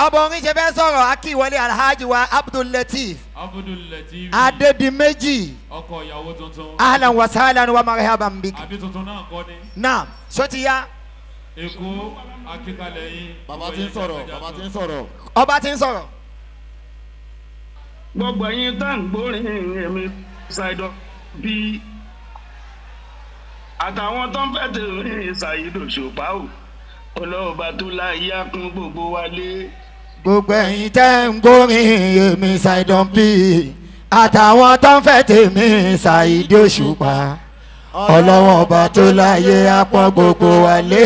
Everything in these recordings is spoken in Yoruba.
bọ́bọ̀ orin ṣe fẹ́ sọ̀rọ̀ akíwọlé alhaji wa abdullateef Abdul Latif. adedimeji Ọkọ ìyàwó tuntun. ahlan wa sahlan wa marhaban bik Àbí tuntun náà kọ́ ni. naam sotiya Èkó akíkalẹ̀ yín. bàbá ti ń sọ̀rọ̀ bàbá ti ń sọ̀rọ̀. ọba ti ń sọ̀rọ̀ gbogbo ẹyin tá ń gbórin èmi ṣàìdọ bí àtàwọn tó ń fẹ́ tèmi ṣàìdò ṣùpá o ọlọ́ọ̀bá tó láyé á kún gbogbo wa lé. gbogbo ẹ̀yin tẹ́ ń gbórin èmi ṣàìdán bí àtàwọn tó ń fẹ́ tèmi ṣàìdí òṣùpá ọlọ́wọ́n ọba tó láyé apọ́n gbogbo wa lé.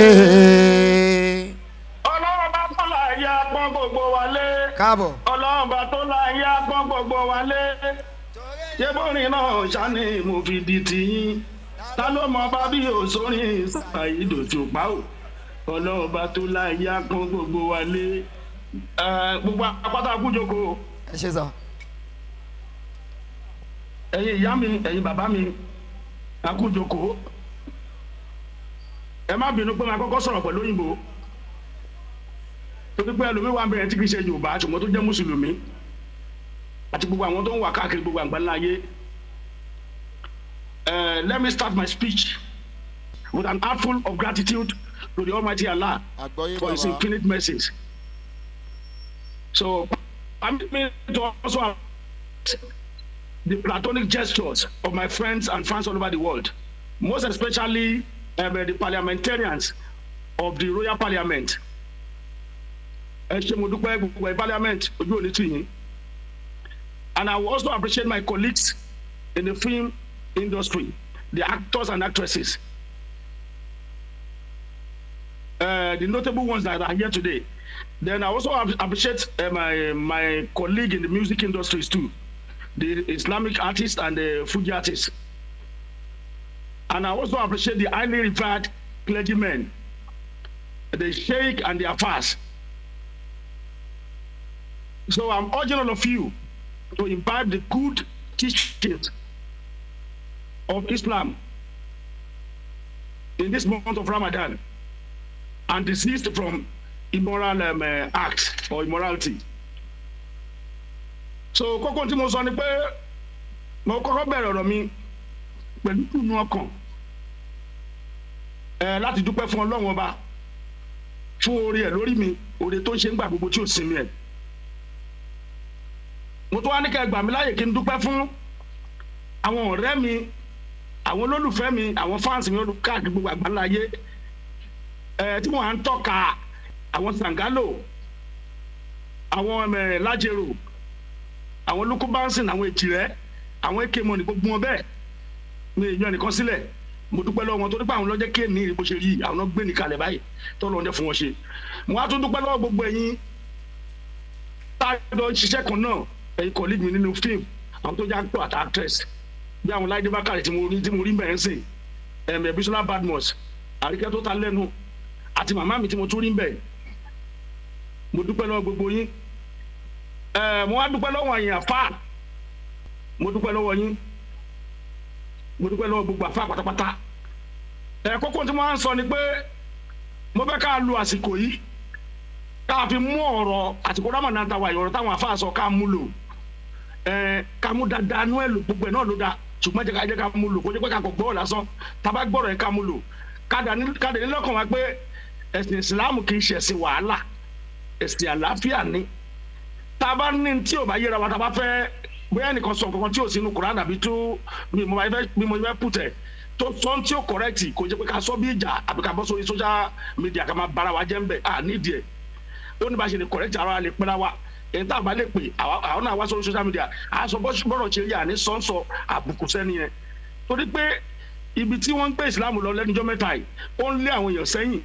ọlọ́ọ̀bá tó láyé á kún gbogbo wa lé. káàbọ̀. ọlọ́ọ̀bá tó láyé á kún gbogbo wa lé. ṣé bórin náà ṣáni mo fi di tiyín ta ló mọ bá bí òṣòrin ṣàìdò ṣùpá o ọlọ́ọ̀bá tó láyé á kún gbogbo wa lé. Ẹ, gbogbo apáta kújoko ẹ ṣe sọ. ẹ̀yin ìyá mi ẹ̀yin bàbá mi akújoko ẹ má bínú pé máa kọ́kọ́ sọ̀rọ̀ pẹ̀lú òyìnbó torí pé ẹlòmíín wà bẹ̀rẹ̀ tí kì í ṣe yorùbá ṣùgbọ́n tó jẹ́ mùsùlùmí àti gbogbo àwọn tó ń wà káàkiri gbogbo àgbáńlá ayé Eh, let me start my speech with an heartful of gratitude to the almighty allah àgbọ̀yé for his bàbá. infinite mercies. So, permit me to also appreciate the platonic gestures of my friends and fans all over the world, most especially um, the parliamentarians of the Royal Parliament. Ẹ ṣé mo dúpẹ́ gbogbo ẹ̀ parliament ojú òní tì yín. And I will also appreciate my colleagues in the film industry, the actors and actresses. uh, the notable ones that are here today. Then I also ap- appreciate uh, my my colleague in the music industries too, the Islamic artists and the Fuji artists. And I also appreciate the highly revered clergymen, the sheikh and the afars. So I'm urging all of you to imbibe the good teachings of Islam in this month of Ramadan and desist from immoral um, uh, acts or immorality. So kókó tí mo sọ ni pé mo kọ́kọ́ bẹ̀rẹ̀ ọ̀rọ̀ mi pẹ̀lú ìdùnnú ọkàn ẹ láti dúpẹ́ fún ọlọ́run ọba fún oore ẹ̀ lórí mi oore tó ń ṣe ń gbà gbogbo tí ò sinmi ẹ̀. mo tún wá ní kẹ́ ẹ gbà mí láàyè kí n dúpẹ́ fún àwọn ọ̀rẹ́ mi àwọn olólùfẹ́ mi àwọn fáǹsì mi káàkiri gbogbo àgbáńlá ayé ẹ tí wọn à ń tọ́ka àwọn sangalo àwọn ẹ lájẹrò àwọn lukubansin àwọn èjìrẹ́ àwọn ekemo ní gbogbo wọn bẹ́ẹ̀ mi èèyàn nìkan sílẹ̀ mo dúpẹ́ lọ́wọ́ wọn torí pé àwọn lọ́jọ́ kéènì bó ṣe rí àwọn náà gbé ní kalẹ̀ báyìí tó lọ́ọ́ jẹ́ fún wọn ṣe mo wá tún dúpẹ́ lọ́wọ́ gbogbo ẹ̀yin tá a jọ ń ṣiṣẹ́ kan náà ẹ̀yin colleague mi nínú fíìmù àwọn tó jẹ́ actor àti actress bí àwọn láìdé bákàrẹ̀ tí mo rí tí mo rí bẹ̀rẹ̀ sìn ẹ̀mẹ̀ bisola badmus àríkẹ́ tó ta lẹ́nu àti màmá mi tí mo tún rí bẹ̀ mo dúpẹ́ lọ́wọ́ gbogbo yín ẹ̀ mo wá dúpẹ́ lọ́wọ́ yín àfa mo dúpẹ́ lọ́wọ́ yín mo dúpẹ́ lọ́wọ́ gbogbo àfa pátápátá ẹ̀ kókó tí mo máa ń sọ ni pé mo fẹ́ ká lu àsìkò yìí ká fi mú ọ̀rọ̀ àsìkò ramadan ta wà yìí ọ̀rọ̀ táwọn àfa sọ ká mú lò ẹ̀ ká mú dáadáa nú ẹ̀ lò gbogbo ẹ̀ náà ló dáa ṣùgbọ́n jẹ́ ká jẹ́ ká mú lò kó jẹ́ pé ká kò gbọ́ lásán tá a bá gbọ́rọ̀ yẹn ká mú lò ká dà ní lọ́kàn wa pé ẹ̀sìn ìsìláàmù kì í ṣe ẹ̀sìn wàhálà ẹ̀sìn àlàáfíà ni tá a bá ní tí ò bá yẹra wa tá a bá fẹ́ bóyá ẹnìkan sọ kankan tí ò sínú Kùránì àbí tó bí mo bá fẹ́ bí mo fẹ́ pùtẹ̀ tó sọ tí ò kọ̀rẹ́tì kò jẹ́ pé ká sọ bí ìjà àbí ká bọ́ sórí social media ká máa bára wa jẹ́ ń bẹ̀ à nídìí ẹ̀ ó ní bá ṣe lè kọ̀rẹ́tì ara lè pẹ́ra wa èyí tá a bá lè pè àwọn náà wá sórí social media à sọ bọ́rọ̀ ṣe yà ní sọ́nsọ àbùkù sẹ́ni yẹn torí pé ibi tí wọ́n ń gbé ìsìlámù lọ lẹ́nujọ́ mẹ́ta yìí ó ń lé àwọn èèyàn sẹ́yìn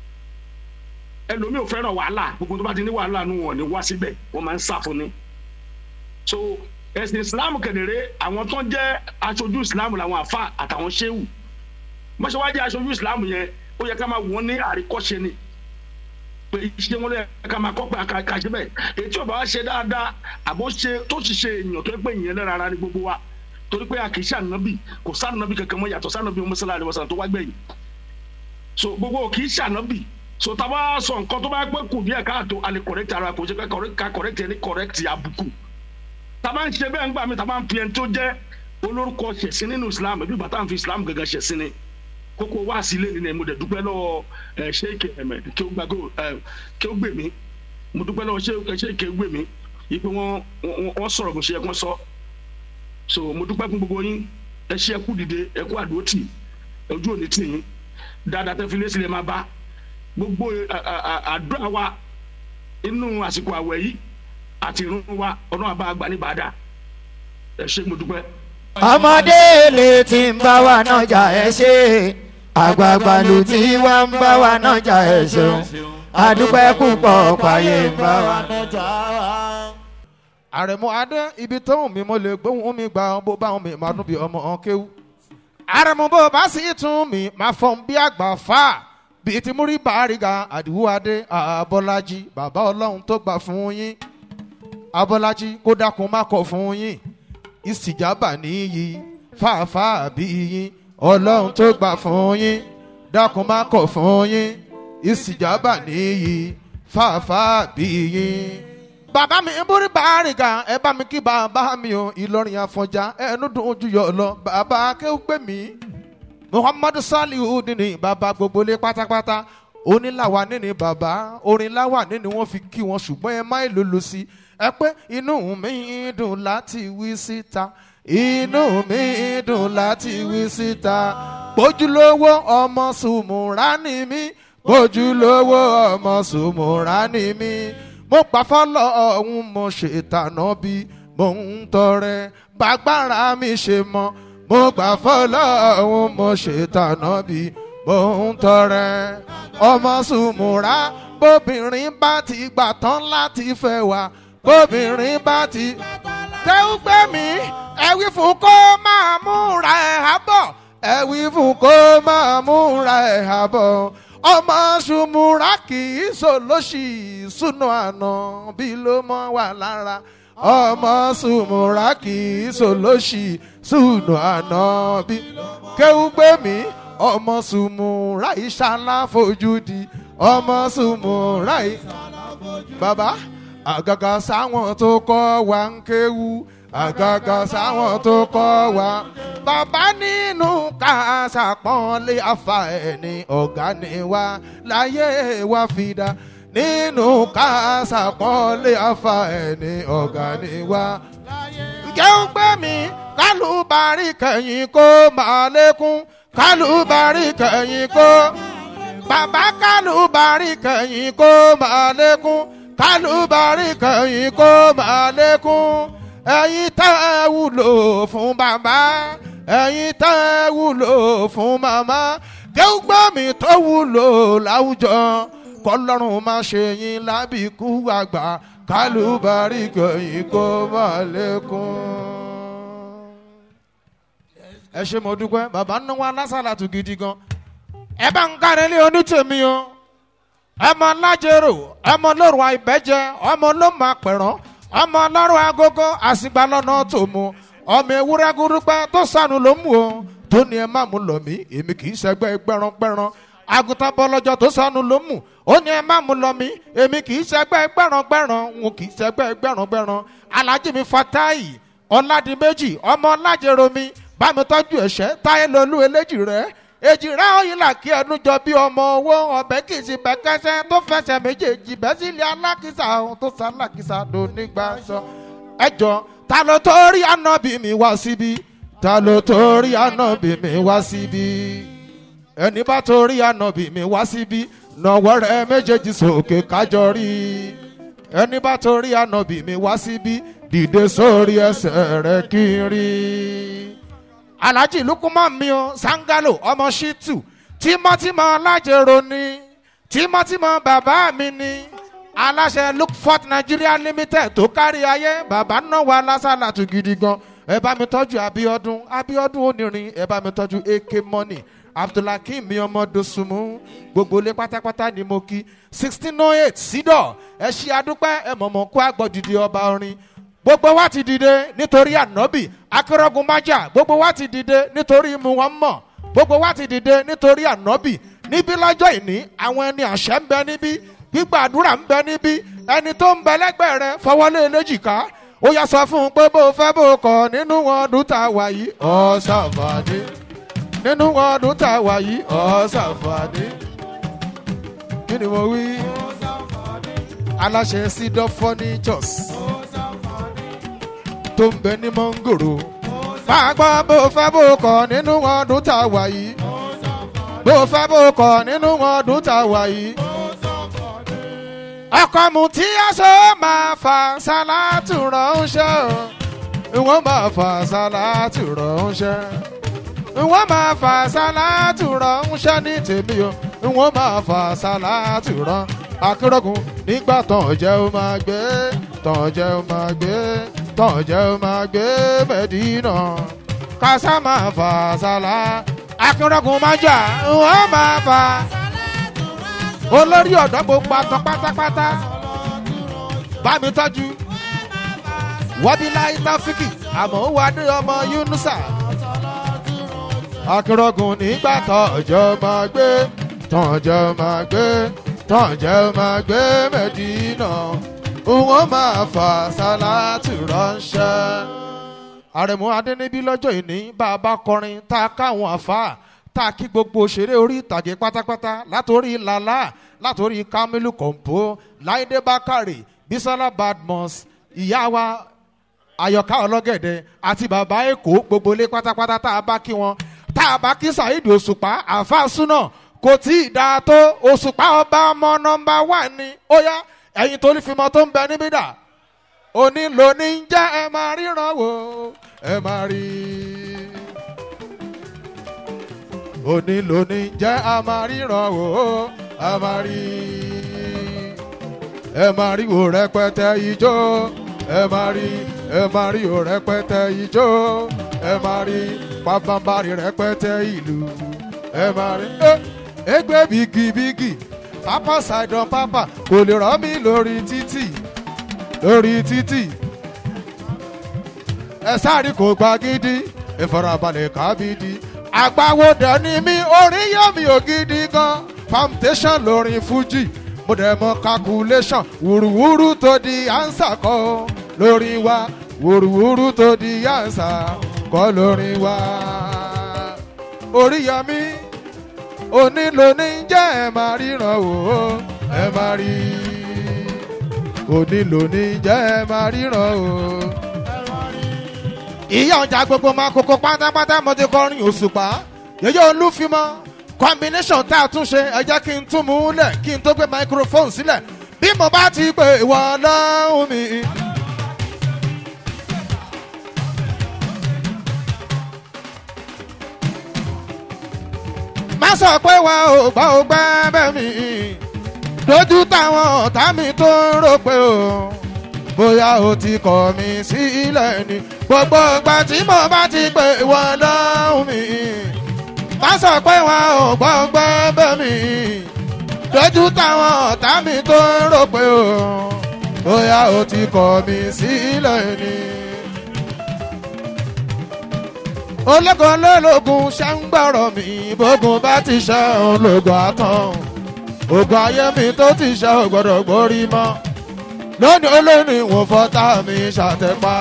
ẹlòmíì ò fẹ́ràn wàhálà gbogbo tó bá ti ní wàhálà nù wọ́n ní wá síbẹ̀ wọ́n máa ń sá fún ni. so ẹ̀sìn ìsìlámù kẹ̀dẹ̀rẹ́ àwọn tó ń jẹ́ aṣojú ìsìlámù làwọn àfa àtàwọn ṣéwù bọ́sẹ̀ wá jẹ́ aṣojú ìsìlámù yẹn ó yẹ ká máa wọ́n ní àríkọ́ṣe ni pé iṣẹ́ wọn lè ká máa kọ́ pé àkàṣe bẹ́ẹ̀ èyí tí ò bá wá ṣe dáadáa àbó ṣe tó sì ṣe èèyàn tó ń pè yẹn lẹ́ra ara ní gbogbo wa torí pé a kì í ṣe ànábì kò sànábì kankan mọ́ yàtọ̀ sànábì mọ́sálà àdìbọ̀sán tó wá gbẹ̀yìn so gbogbo kì í ṣe ànábì so tá a bá sọ nǹkan tó bá pẹ́ kù díẹ̀ káàtó a lè correct ara kò ṣe ká correct- ká correct ẹni correct àbùkù tá a bá ń ṣe bẹ́ẹ̀ ńgbà mi tá a bá ń fi ẹni tó jẹ́ olórúkọ ṣẹ̀sìn nínú islam bí bàtà ń fi islam gangan ṣẹ̀sìn ni kókó wá sí ilé nínú ẹ̀ mo dẹ̀ dúpẹ́ lọ́wọ́ ẹ̀ ṣéèkì ẹ̀mẹ̀ kí ó gbàgbé ẹ̀ kí ó gbè mí mo dúpẹ́ lọ́wọ́ ṣéèkì ṣéèkì gbè mí yìí pé wọ́n wọ́n- wọ́n sọ̀rọ̀ bó ṣe yẹ kó sọ so mo dúpẹ́ fún gbogbo yín ẹ ṣe ẹkú dìde ẹkú àdótì ojú òní tì yín dáadáa tẹ́ fi lé sílẹ̀ máa bá gbogbo à- à- à- àdúrà wa inú àsìkò àwẹ̀ yìí àti ìrun wa ọdún àbá àgbà ní bàdà ẹ ṣe mo dúpẹ́. ọmọdé lè ti ń bá wa náà jà ẹ ṣe àgbààgbà ló ti wá ń bá wa náà jà ẹ ṣeun àdúpẹ́ púpọ̀ pààyè ń bá wa. nọjà wa. àrẹ̀mú adé ibi tó hùn mí mo lè gbóhùn mi gbà bó bá hùn mí máa dún bí ọmọ ọ̀hún kéwú. àrẹ̀mú bó bá sì tún mi máa fọ́n bí àgbà fà bíi ti múrí bàárìgà àdìwú adé àbọ́lájí bàbá ọlọ́run tó gbà fún yín abọ́lájí kó dákun má kọ̀ fún yín ìsìjàbà níyì fàáfàá bí yín ọlọ́run tó gbà fún yín dákun má kọ̀ fún yín ìsìjàbà níyì fàáfàá bí yín. bàbá mi ń borí bàárìgà ẹ bá mi kí bàbá mi o ìlọrin àfọ̀njá ẹnu dùn ojú yọ lọ bàbá akéwùgbé mi muhammadu salihu nínú bàbá gbogbo lé pátápátá onílàwà nínú bàbá orin láwà nínú wọn fi kí wọn ṣùgbọ́n ẹ má lòlò sí ẹ pé inú mi dùn láti wí síta inú mi dùn láti wí síta bójúlówó ọmọ sùmùrà ni mí bójúlówó ọmọ sùmùrà ni mí mo gbà fọlọ́ ọ̀hún mo ṣètànà bí mo ń tọrẹ bàgbára mi ṣe mọ́ mo gbà fọlọ́ ọ̀hún mo ṣètànà bí mo ń tọrẹ ọmọ sùmùrà bóbìnrin bá ti gbà tán láti fẹ́ wa bóbìnrin bá ti tẹ́wọ́ gbé mi ẹ wí fún kó máa múra ẹ̀ hábọ̀ ẹ wí fún kó máa múra ẹ̀ hábọ̀ ọmọ sùmùrà kì í sòlóṣì súnú àná bí ló mọ́ wà lára ọmọ sùmùrà kì í sòlóṣì súnú àná bí kéwú gbé mi ọmọ sùmùrà ìṣàlá fojú di ọmọ sùmùrà ìṣàlá bàbá àgàgà sáwọn tó kọ́ wa ń kéwú àgàgà sáwọn tó kọ́ wa bàbá nínú ká ṣàpọ́nlé afa ẹni ọ̀gá ni wa láyé wa fi dá nínú ká ṣàpọ́nlé afa ẹni ọ̀gá ni wa. jẹ́ ń gbé mi kálùbárí kẹ̀yìn kó máa lékún kálùbárí kẹ̀yìn kó bàbá kálùbárí kẹ̀yìn kó máa lékún kálùbárí kẹ̀yìn kó máa lékún ẹ̀yin tẹ́ ẹ wúlò fún bàbá ẹ̀yin tẹ́ ẹ wúlò fún màmá kéwùgbọ́ mi tó wúlò láwùjọ kọlọ́run má ṣe yín lábìkú àgbà kálùbárí kẹ̀yìn kó máa lékún. ẹ ṣe mo dúpẹ́ bàbá ń náwó alásàlátù gidi gan ẹ bá ń kárí ilé onítèmi o ọmọ lájẹrò ọmọ lóru àìbẹ́jẹ ọmọ ló máa pẹ̀rán ọmọ ọlọ́run agogo àsìgbà lọ́nà tó mu ọmọ ewúrẹ́ gúrúgbẹ́ tó sànù ló mú o tó ní ẹ má mú lọ mí èmi kì í ṣẹgbẹ́ gbẹ́rangbẹ́ran àgùntàn bọ́lọ́jọ́ tó sànù ló mú ó ní ẹ má mú lọ mí èmi kì í ṣẹgbẹ́ gbẹ́rangbẹ́ran wọn kì í ṣẹgbẹ́ gbẹ́rangbẹ́ran alájí mi fatayi ọ̀làdìmẹ́jì ọmọ ọ̀làjẹrò mi bámi tọ́jú ẹ̀ṣẹ́ táyé lolú eléjì rẹ̀ èjì rẹ̀ òyìnlá kí ẹnu jọ bí ọmọ owó ọbẹ̀ kì í sì bẹ́ kẹsẹ́ tó fẹsẹ̀ méjèèjì bẹ́ sílé alákìsà ohun tó sá alákìsà dò nígbà sọ. ẹ jọ ta ló torí ànábì mi wá síbí ta ló torí ànábì mi wá síbí ẹni bá torí ànábì mi wá síbí nọwọ́ rẹ̀ méjèèjì sókè kájọ rí ẹni bá torí ànábì mi wá síbí dìde sórí ẹsẹ̀ rẹ̀ kí n rí alhaji lukuma mi o sangalo ọmọ shitu tímọ́tímọ́ alájẹrò ni tímọ́tímọ́ bàbá mi ni aláṣẹ lookfort nigeria limited tó kárí ayé bàbá náà wà lásàlátù gidi gan ẹ bá mi tọ́jú abiodun abiodun onírin ẹ bá mi tọ́jú ak money abdulhakeem mi ọmọ dosunmu gbogbo ilé pátápátá ni mo kí sixteen oh eight sídọ̀ ẹ ṣe adúpẹ́ ẹ mọ̀mọ́ kó àgbọ̀dìdì ọba orin gbogbo wa ti dìde nítorí ànábì akérògùn májà gbogbo wa ti dìde nítorí muhammad gbogbo wa ti dìde nítorí ànábì níbí lọ́jọ́ ìní àwọn ẹni àṣẹ ń bẹ níbí gbígbàdúrà ń bẹ níbí ẹni tó ń bẹ lẹ́gbẹ̀ẹ́ rẹ fọwọ́lé léjìká ó yà sọ fún un pé bó o fẹ́ bó o kọ̀ nínú ọdún tá a wà yìí ọ̀sàfàdé nínú ọdún tá a wà yìí ọ̀sàfàdé kí ni mo wí aláṣẹ sídọ̀ furnitures tó ń bẹ ní mọ́ngòrò máa gbọ́ bó o fẹ́ bó o kọ̀ nínú ọdún tá a wà yìí bó o fẹ́ bó o kọ̀ nínú ọdún tá a wà yìí ọkọ mu tí aṣọ máa fa ṣáláàtù ránṣẹ́ o ìwọ́n máa fa ṣáláàtù ránṣẹ́ ìwọ́n máa fa ṣáláàtù ránṣẹ́ ní tèmi o ìwọ́n máa fa ṣáláàtù rán akérògùn nígbà tán jẹ́ ó máa gbé tán jẹ́ ó máa gbé tán jẹ́ ó máa gbé mẹ́dínà kásá máa fa ṣálá akérògùn máa jà ìwọ́n máa fa olórí ọ̀dọ́ gbogbo atán pátápátá bá mi tọ́jú wọ́bíláì táfíkì àmọ́ wà ní ọmọ yunusa akérògùn nígbà tọ́jọ́ máa gbé tọ́jọ́ máa gbé tọ́jọ́ máa gbé mẹ́dínà òun máa fà sálátù ránṣẹ́. àrẹ̀mú adẹ́nibí lọ́jọ́ ìní bá a bá kọrin tá a káwọn àfáà tá a kí gbogbo òṣèré orí ìtàgé pátápátá látòrí lala látòrí kamilu kọ̀ǹpó láìdé bákàrè bisola badmus ìyá wa ayọ̀ká ọlọ́gẹ̀dẹ̀ àti bàbá èkó gbogbo ilé pátápátá tá a bá kí wọn tá a bá kí saheed òṣùpá àáfàá súnà kò tí ì dáa tó òṣùpá ọba ọmọ nọmba wà ní ó yá ẹ̀yin tó ní fimọ́ tó ń bẹ níbí dà òní lóní ń jẹ́ ẹ máa ríran wò ẹ máa rí òní lóní ń jẹ́ a máa ríran wò a máa rí ẹ máa rí wò rẹpẹtẹ ijó ẹ máa rí ẹ máa rí wò rẹpẹtẹ ijó ẹ máa rí pàpàǹbarì rẹpẹtẹ ìlú ẹ máa rí ẹgbẹ́ bígibígi pápá ṣàìdán pápá kò lè rọ́ mi lórí títì lórí títì ẹ sáré kò gba gidi ìfarabalẹ̀ kábídì àgbàwọ̀dẹ ni mí orí yọ mi ò gidi gan palmitation lórin fuji mo dẹ̀ mọ calculation wùrùwùrù tó di ansa kọ́ lórí wa wùrùwùrù tó di ansa kọ́ lórí wa orí yọ mi onílò ní jẹ́ ẹ máa ríran wò ó ẹ máa rí onílò ní jẹ́ ẹ máa ríran wò ó. ìyá ọjà gbogbo máa kókó pátápátá mo ti kọrin òṣùpá yẹyẹ olúfimọ combination tá a tún ṣe ẹ jẹ́ kí n tún mú un lẹ̀ kí n tó gbé microphone sílẹ̀ bí mo bá ti pè ìwọ ọlọ́run mi. má sọ pé wa ò gbọ́ ò gbẹ́ bẹ́ẹ̀ mi lójú táwọn ọ̀tá mi tó ń rò pé o bóyá o ti kọ̀ mí sílẹ̀ ni gbogbo ìgbà tí mo bá ti pè wọ́n lọ́hùn mi má sọ pé wa ò gbọ́ ò gbẹ́ bẹ́ẹ̀ mi lójú táwọn ọ̀tá mi tó ń rò pé o bóyá o ti kọ̀ mí sílẹ̀ ni ológun olólógun ṣe ń gbọ́rọ̀ mi bógun bá ti ṣe ológun àtàn ogun ayé mi tó ti ṣe ò gbọ́dọ̀ gbórí mọ́ lónìí olónìí wọn fọ́tà mi ṣàtẹ́pá.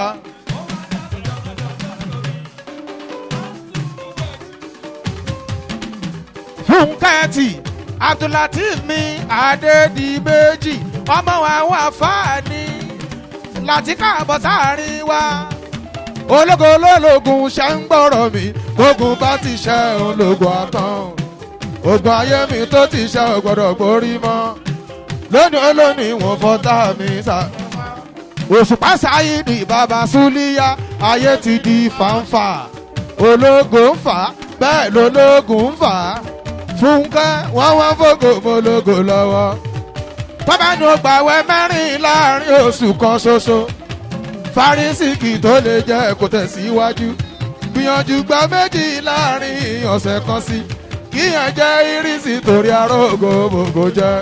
fúnkẹ́ẹ̀tì abdulateef mi adédìbẹ́jì ọmọ àwọn àfáàní láti káàbọ̀ sáàrin wa ológo olólógun ṣe ń gbọ́rọ̀ mi gbógun bá ti ṣe ológun àtàn ogun ayé mi tó ti ṣe ògbọ́dọ̀ gborí mọ́ lónìí olónìí wọn fọ́tà mi sá. òṣùpá sáyidì bàbá súlíyá ayé ti di fàǹfà ológo ń fà á bẹ́ẹ̀ lológun ń fà á fúnkẹ́ wọ́n wọ́n fògò mọ́lógo lọ́wọ́ tọ́ba ni ó gbàwẹ́ mẹ́rin láàrin oṣù kan ṣoṣo fárísìkì tó lè jẹ́ kó tẹ̀síwájú gbìyànjú gba méjì láàrin ọ̀sẹ̀ kan sí kíyàn jẹ́ irísí torí arógo gbogbo jẹ́.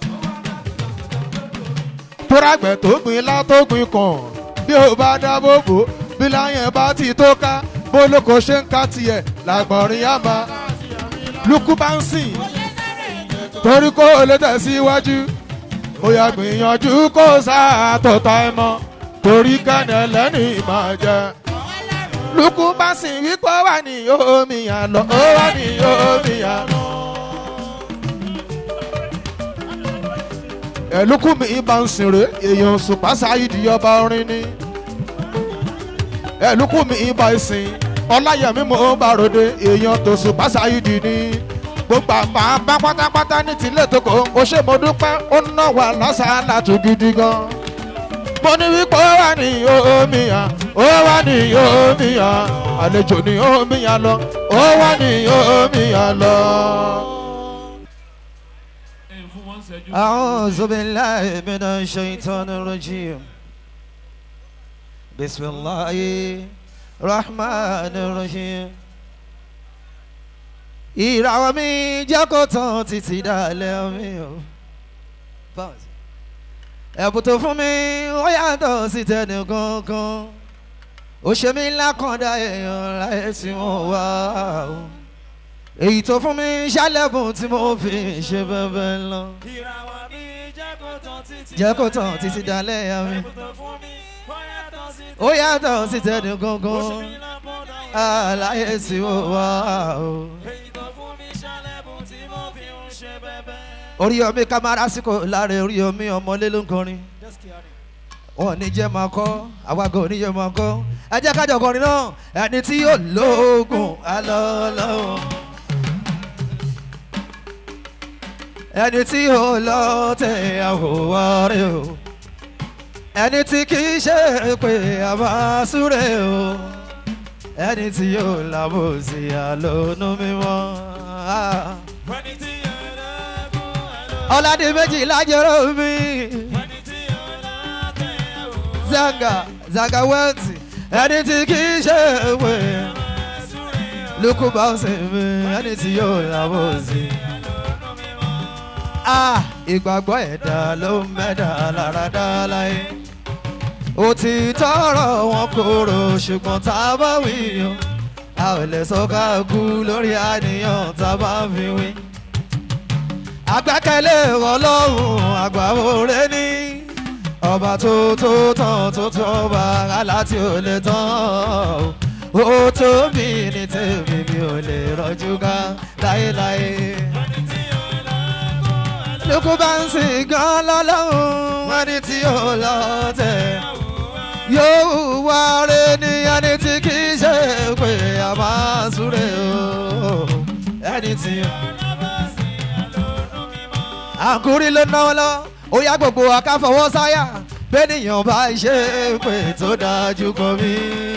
tórágbẹ̀ tó gbin látó gbin kàn bí ó bá dábò bò bí láyẹn bá ti tó ká bólóko ṣe ń ká tiẹ̀ làgbọ̀nrín á máa lukú bá ń sìn torí kó o lè tẹ̀síwájú ó yà gbìyànjú kó o sáà tó ta ẹ mọ́ torí kẹ́ni ẹlẹ́ni máa jẹ. lukú bá sì wí pé ó wà ní omi yàn lọ ó wà ní omi yàn lọ. ẹ̀lúkú mi bá ń sìnrè èèyàn sùpá sáyidì ọba orin ni ẹ̀lúkú mi bá ń sìn ọláyẹmí mo bá ròde èèyàn tó sùpá sáyidì ni gbogbo àpá bá pátápátá ní tìlẹ̀ tó kò ó ṣe mo dúpẹ́ ó ná wà lásàálà tó gidi gan mo ní wípé ó wà ní omi yàn ó wà ní omi yàn àlejò ní omi yàn lọ ó wà ní omi yàn lọ. ẹ̀ fún wọn ṣẹ́jú. أعوذ بالله من الشيطان الرجيم بسم الله الرحمن الرحيم ìràwọ̀ mi jẹ́ kó tán títí dalẹ̀ mi o. ẹ̀bùn tó fún mi ó yàtọ̀ sí tẹnì kankan ó ṣe mí lákàndá èèyàn láyé tí wọ́n wá o. èyí tó fún mi ṣálẹ̀bùn tí mo fi ṣe bẹ́ẹ̀ lọ. ìràwọ̀ mi jẹ́ kó tán títí jẹ́ kó tán títí dalẹ̀ ya mi. ẹ̀bùn tó fún mi ó yàtọ̀ sí ó yàtọ̀ sí tẹnì ó ṣe kankan mí lápọ̀dọ̀ àlàyé tí wọ́n wá o. èyí tó fún mi ṣálẹ̀bùn tí mo fi ń ṣe bẹ́bẹ́. oríyọmí kámárásíkò láre oríyọmí ọmọlé ló ń kọrin wọn ò ní jẹ́ máa kọ́ àwàgọ̀ ò ní jẹ́ máa kọ́ ẹ jẹ́ kájọ kọrin náà ẹni tí yóò lóògùn alọ́lọ́wọ́ ẹni tí yóò lọ tẹ àwòwárẹ̀ o ẹni tí kì í ṣe pé a máa súre o ẹni tí yóò làbòsí àlónú mímọ́. Ah ẹni tí yóò lọ́gùn àlọ́ ọ̀làdì méjì lájọrò mi ẹni tí yóò lọ́tẹ̀ ẹ̀wò zanga zanga wẹ́ǹtì ẹni tí kì í ṣe pé súré lukú bá ń sè mí ẹni tí yóò làbọ̀ sí. Ah, ìgbàgbọ́ ẹ̀dá ló ń mẹ́dà lára dá láyé òtítọ́ ọ̀rọ̀ wọn kóró ṣùgbọ́n tá a bá wí yan a ò lè sọ ká kú lórí àníyàn tá a bá fi wí agbẹ́kẹ̀lé ọlọ́run àgbà òre ní ọba tó tó tán tó tó ọba aláti ò lè tán o ó tó mi ní tèmi mi ò lè rọjú ká láéláé. lókù bá ń sìn gan lọ́lọ́run ẹni tí ò lọ tẹ̀ yóò wá rẹ ní ẹni tí kì í ṣe pé a máa súre o ẹni tí ò àkúrí ló náwó lọ ó yá gbogbo akáfọwọ́ sáyà bẹ́nìyàn bá ṣe pé tó dájú kọ mí.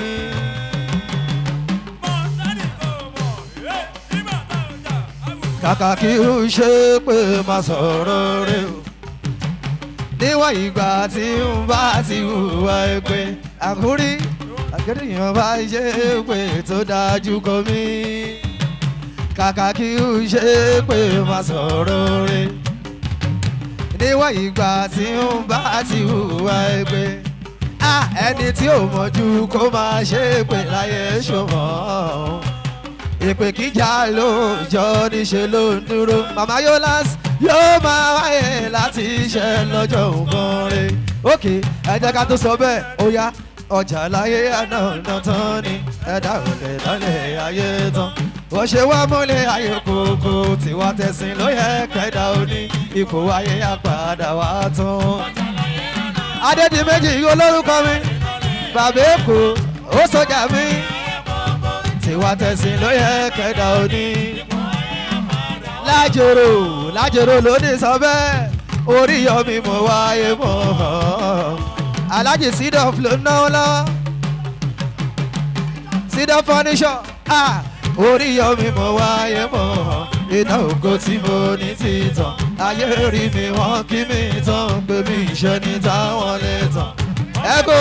kàkà kí ó ṣe pé má sọ̀rọ̀ rẹ o níwọ̀n ìgbà tí ń bá ti hùwà ẹgbẹ́ àkúrí àkẹ́dìyàn bá ṣe pé tó dájú kọ mí kàkà kí ó ṣe pé má sọ̀rọ̀ rẹ níwọ̀n ìgbà tí ń bá ti hùwà ẹgbẹ́ Ah, ẹni tí ò mọ̀jú kó máa ṣe pé láyé ṣòmọ́ ìpè kíjà lóòjọ́ níṣẹ́ ló ń dúró màmá yolas yóò máa wáyé láti iṣẹ́ lọ́jọ́ nǹkan rẹ̀ òkè ẹ jẹ́ ká tó sọ bẹ́ẹ̀ ó yá ọjà láyé àná ọ̀nà tán ni ẹ̀dá òde lọ́lẹ̀ ayé tán wọ́n ṣe wá múlẹ̀ ayé kòkó tiwa tẹ̀sìn ló yẹ kẹ́dà òní ipò ayé àpàdà wá tán. adédìméjì olórúkọ mi bàbá èkó ó sọjà mi tiwa tẹ̀sìn ló yẹ kẹ́dà òní. lájòrò lájòrò lónìí sọ bẹ́ẹ̀ orí yọmi mo wáyé mọ́ alájì sídọ̀f ló náwó lọ́wọ́ sídọ̀f fọ́níṣọ̀ orí yọmi mo wáyé mọ́ iná ògo tí mo ní títàn ayé rí mi wọ́n kí mi tán pé mi ìṣe ní táwọn lè tàn ẹ́gò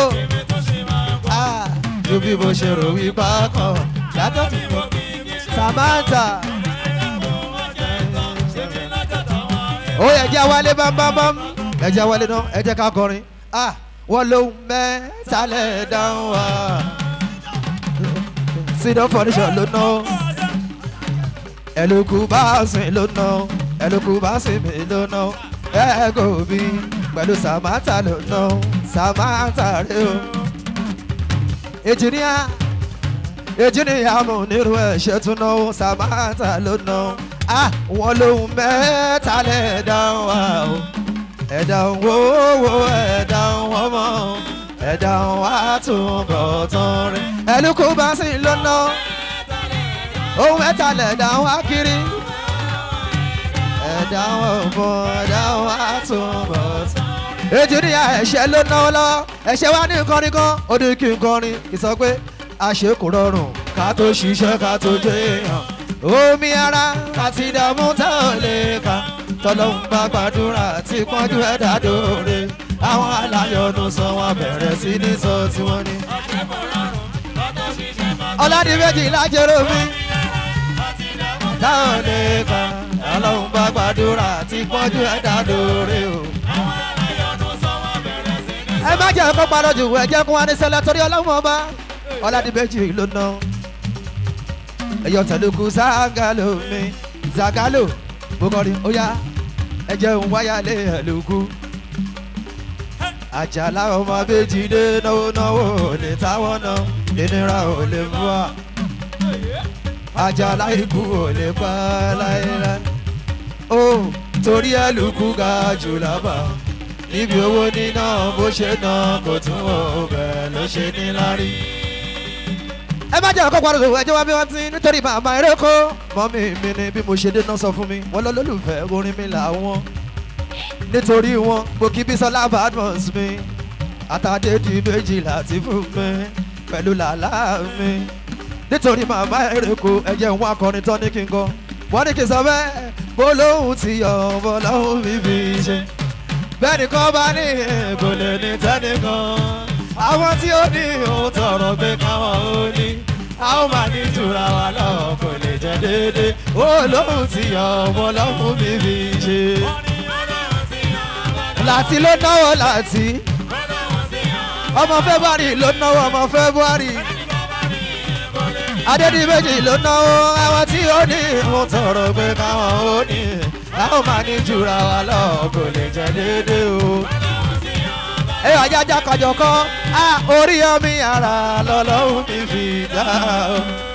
ju bí mo ṣe rò wípá kan yàtọ̀ tí mo samantha ó yẹ jẹ́ wálé bámbámbám ẹ jẹ́ wálé náà ẹ jẹ́ ká kọrin ah wọ́n ló ń mẹ́tàlẹ̀ dáhùn wá sídọ̀ fọ́níṣọ̀ ló ná ẹlòkù bá sìn ló ná ẹlòkù bá sì mí lónà ẹ̀ẹ́gò mi pẹ̀lú samantha lónà samantha rẹ o. èjìníà èjìníà mo nírú ẹ̀ṣẹ̀ tún náà samantha lónà ah wọn lóhun mẹ́ta lẹ́ẹ̀dá wa o ẹ̀dá wo wo ẹ̀dá wọn mọ́ ẹ̀dá wa tún bọ̀ tán rẹ̀ ẹlòkù bá sì lónà ohun mẹ́ta lẹ̀dá wá kiri ẹ̀dá wọn bọ̀ ẹ̀dá wá tún bọ̀ sí. èjì ní ẹ̀ṣẹ̀ ló náwó lọ́wọ́ ẹ̀ṣẹ̀ wá ní kọrin kan ó ní kí n kọrin ìsọ pé àṣẹ kò rọrùn ká tó ṣiṣẹ́ ká tó jẹ́ èèyàn omi ara àti ìdààmú tá ò lè kà tọ́lọ́hún bá gbàdúrà tí pọ́njú ẹ̀dá dòre àwọn aláyọ̀nù sọ wọn bẹ̀rẹ̀ sí ní sọ tí wọ́n ní. ọ̀làdìmẹ́jì lájẹrò mi táwọn lè kà ọlọ́run bá gbàdúrà tí pọ́njú ẹ̀dá dòre o. ẹ má jẹ́ kó parọ́ jù ẹ jẹ́ kó wá ní sẹ́lẹ̀ torí ọlọ́run ọba ọ̀làdìmẹ́jì ló ná ẹ̀yọ́ tẹ̀lókù ságalo mi zagalo bókọ́rí ó yá ẹ jẹun wáyà lé ẹ̀lókù àjàlá ọmọ méjì dé náwó náwó ò lè táwọn náà ìnira ò lè mú wa àjàlá ikú ò lè pa láéláé ó torí ẹlùkù ga jù lábà níbi owó níná bó ṣe ná kò tún wọ bẹ́ẹ̀ ló ṣe ní lárí. ẹ má jẹ́ ọkọ̀ parọ́ ẹjọ́ wa bí wọ́n ti nítorí màmá eré kó mọ́mí mi ni bí mo ṣe dé náà sọ fún mi wọ́n lọ lólùfẹ́ orin mi làwọn nítorí wọn gbòkí bísọ́lá badmus mi àtàdé di méjìlá ti fún mi pẹ̀lú làlá mi nítorí màmá èrèkó ẹ̀jẹ̀ ń wá akọrin tán ní kí n kọ́ wọ́n ní kí n sọ bẹ́ẹ̀ gbólóhùn ti yọ̀ bọ́lọ́hùn mi fi ṣe bẹ́ẹ̀ nìkan bá ní kò lè ní tẹ́nìkan àwọn tí ó ní òun tọrọ pé káwọn ó ní a ó máa ní jura wa lọ kò lè jẹ déédé olóhùn ti yọ̀ bọ́lọ́hùn mi fi ṣe láti ló náwó láti ọmọ february ló náwó ọmọ february adédìméjì ló náwó àwọn tí ó ní ìhun tọrọ pé káwọn ó ní a ó máa ní jura wa lọ kò lè jẹ déédé o. ẹ ajájá kọjọ kọ a orí omi ara lọlọ́run mi fi dá o.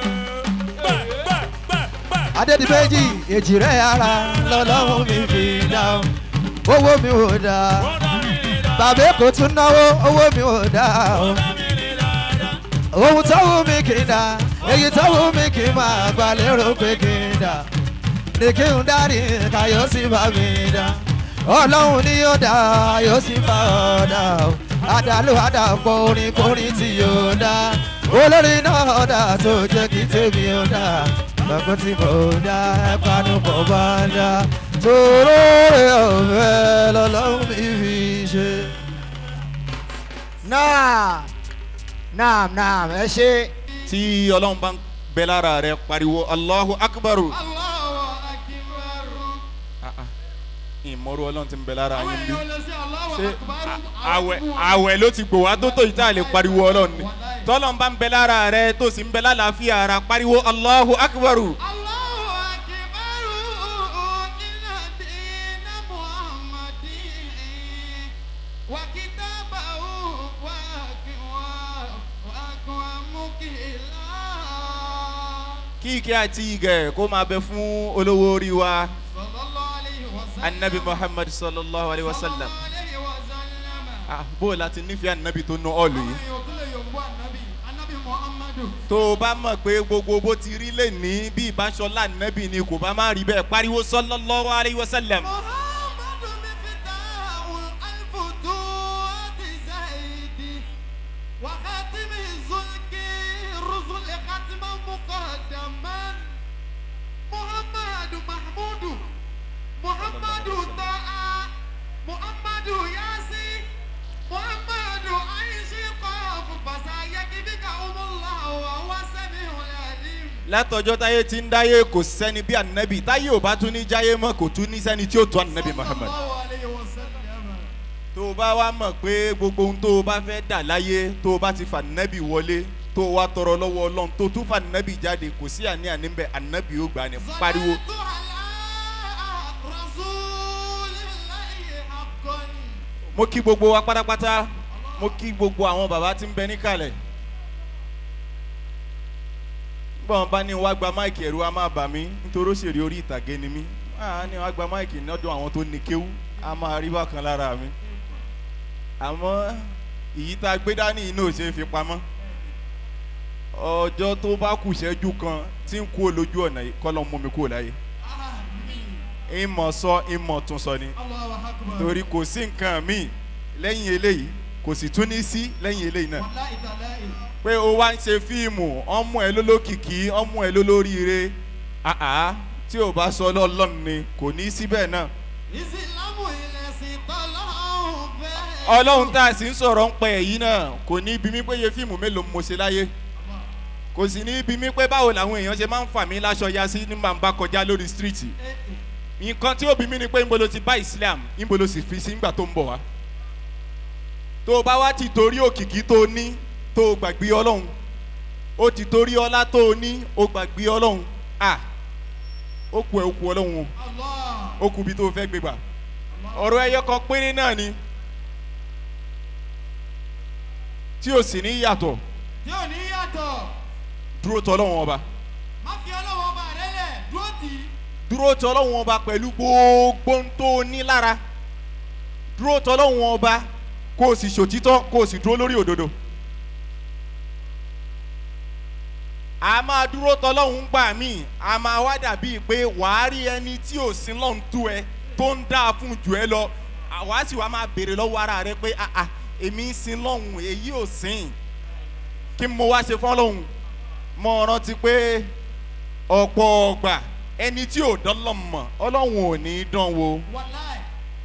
adédìméjì èjìrẹ́ ara lọlọ́run mi fi dá o. owó mi ò dá bàbá èkó tún náwó owó mi ò dá o ohun tó wù mí kì í dá èyí tó wù mí kì í máa gbà lérò pé kì í dá ní kí n dárí ká yóò sì bá mi dá ọlọ́run ni yóò dá yóò sì bá ọ dá o àdàlù àdàpọ̀ orin kórin tí yóò dá olórí náà dá tó jẹ́ kí tèmi ó dá lọ́gbọ́n tí mo dá ẹ̀pánu pọ̀ bá dá tòró rẹ̀ ọ̀fẹ́ lọ́lọ́run mi fi ṣe. náà naam naam ẹ ṣe. tí ọlọ́run bá ń bẹ lára rẹ pariwo allahu akbaru. Ah, ah. ìmọ̀rú ọlọ́run ti ń bẹ lára yín bí. ṣé a- àwẹ̀ àwẹ̀ ló ti gbò wá tó tó yìí tá a lè pariwo ọlọ́run ni. tọ́lọ́run bá ń bẹ lára rẹ tó sì ń bẹ lálàáfíà ara pariwo allahu akbaru. kí ike àti igẹ̀ kó máa bẹ fún olówó orí wa anabi muhammad sallallahu alayhi wa sallam. Ah, bó o láti nífẹ̀ẹ́ anabi tó ná ọ̀lù yìí. tó o bá mọ̀ pé gbogbo bó ti rí lè ní bí ìbáṣọlá anabi ni kò bá má rí bẹ́ẹ̀ pariwo sallallahu alayhi wa sallam. وخاتم الزلك رسل ختما مقدما محمد محمود محمد طاء محمد ياسين محمد عيش قاف فسيكفيك أم الله وهو السميع العليم látọjọ́ táyé ti ń dáyé kò sẹ́ni bí anabi táyé ò bá tún ní jáyé mọ́ kò tún ní sẹ́ni tí ó tó anabi muhammad. صلى الله عليه وسلم tó o bá wá mọ̀ pé gbogbo ohun tó o bá fẹ́ dà láyé tó o bá ti fa nẹ́bì wọlé tó o wá tọrọ lọ́wọ́ ọlọ́run tó o tún fa nẹ́bì jáde kò sí àní àní bẹ́ẹ̀ ànábì ó gbà ní pariwo. صليت على أكرم mo kí gbogbo wa pátápátá mo kí gbogbo àwọn bàbá tí ń bẹ níkàlẹ̀ bọ́n bá ní wá gba máìkì ẹ̀rù a máa bà mí nítorí òṣèré orí ìtàgé ni mí á ní wá gba máìkì lọ́dọ̀ àwọn tó ní kéwú a máa rí bákan lára mi àmọ́ èyí tá a gbé dání iná ò ṣe é fi pamọ́ ọjọ́ tó bá kù ṣẹ́jú kan tí ń kú olójú ọ̀nà yìí kọ́ ló ń mú mi kúrò láyé ìmọ̀ sọ ìmọ̀ tún sọ ni torí kò sí nǹkan míì lẹ́yìn eléyìí kò sì tún ní sí lẹ́yìn eléyìí náà pé o wá ń ṣe fíìmù ọmú ẹ lólókìkí ọmú ẹ lólóríire àá tí o bá sọ lọ́lọ́run ni kò ní í síbẹ̀ náà ìsìlámù ilẹ̀ sí tọ́lọ́hún bẹ́ẹ̀. ọlọ́run tá a sì ń sọ̀rọ̀ ń pẹ́ èyí náà kò ní bí mi pé iye fíìmù mélòó mo ṣe láyé kò sì ní bí mi pé báwo làwọn èèyàn ṣe máa ń fà mí láṣọ ya sí ní màá bá kọjá lórí stíríìtì nǹkan tí ó bí mi ni pé níbo ló ti bá islam níbo ló sì fi sí nígbà tó ń bọ̀ wá tó o bá wá ti torí òkìkí tó o ní tó o gbàgbé ọlọ́run ó ti torí ọlá tó o ní o gbàgbé ọlọ́run à ó kú ẹ ó kú ọlọ́run o ó kú bí tó o fẹ́ gbé gbà ọ̀rọ̀ ẹyọ kan péré náà ni tí o sì ní yàtọ̀ tí ò ní yàtọ̀ dúró tọ́ ọlọ́run ọba má fi ọlọ́wọ́ ọba rẹ lẹ̀ dúró tì í. dúró tọ́ ọlọ́run ọba pẹ̀lú gbogbo ń tó o ní lára dúró tọ́ ọlọ́run ọba kó o sì ṣòtítọ́ kó o sì dúró lórí òdodo. a máa dúró tọ́ ọlọ́run gbà mí a máa wá dàbí pé wàá rí ẹni tí ò sí lọ́n tú ẹ tó ń dáa fún jù ẹ lọ àwa sì wá máa béèrè lọ́wọ́ ara rẹ pé àà èmi ń sin lọ́hùn èyí ò sìn kí mo wá ṣe fún ọlọ́hun mo rántí pé ọ̀pọ̀ ọgbà ẹni tí ò dán lọ́n mọ̀ ọlọ́hun ò ní í dán wo wàláì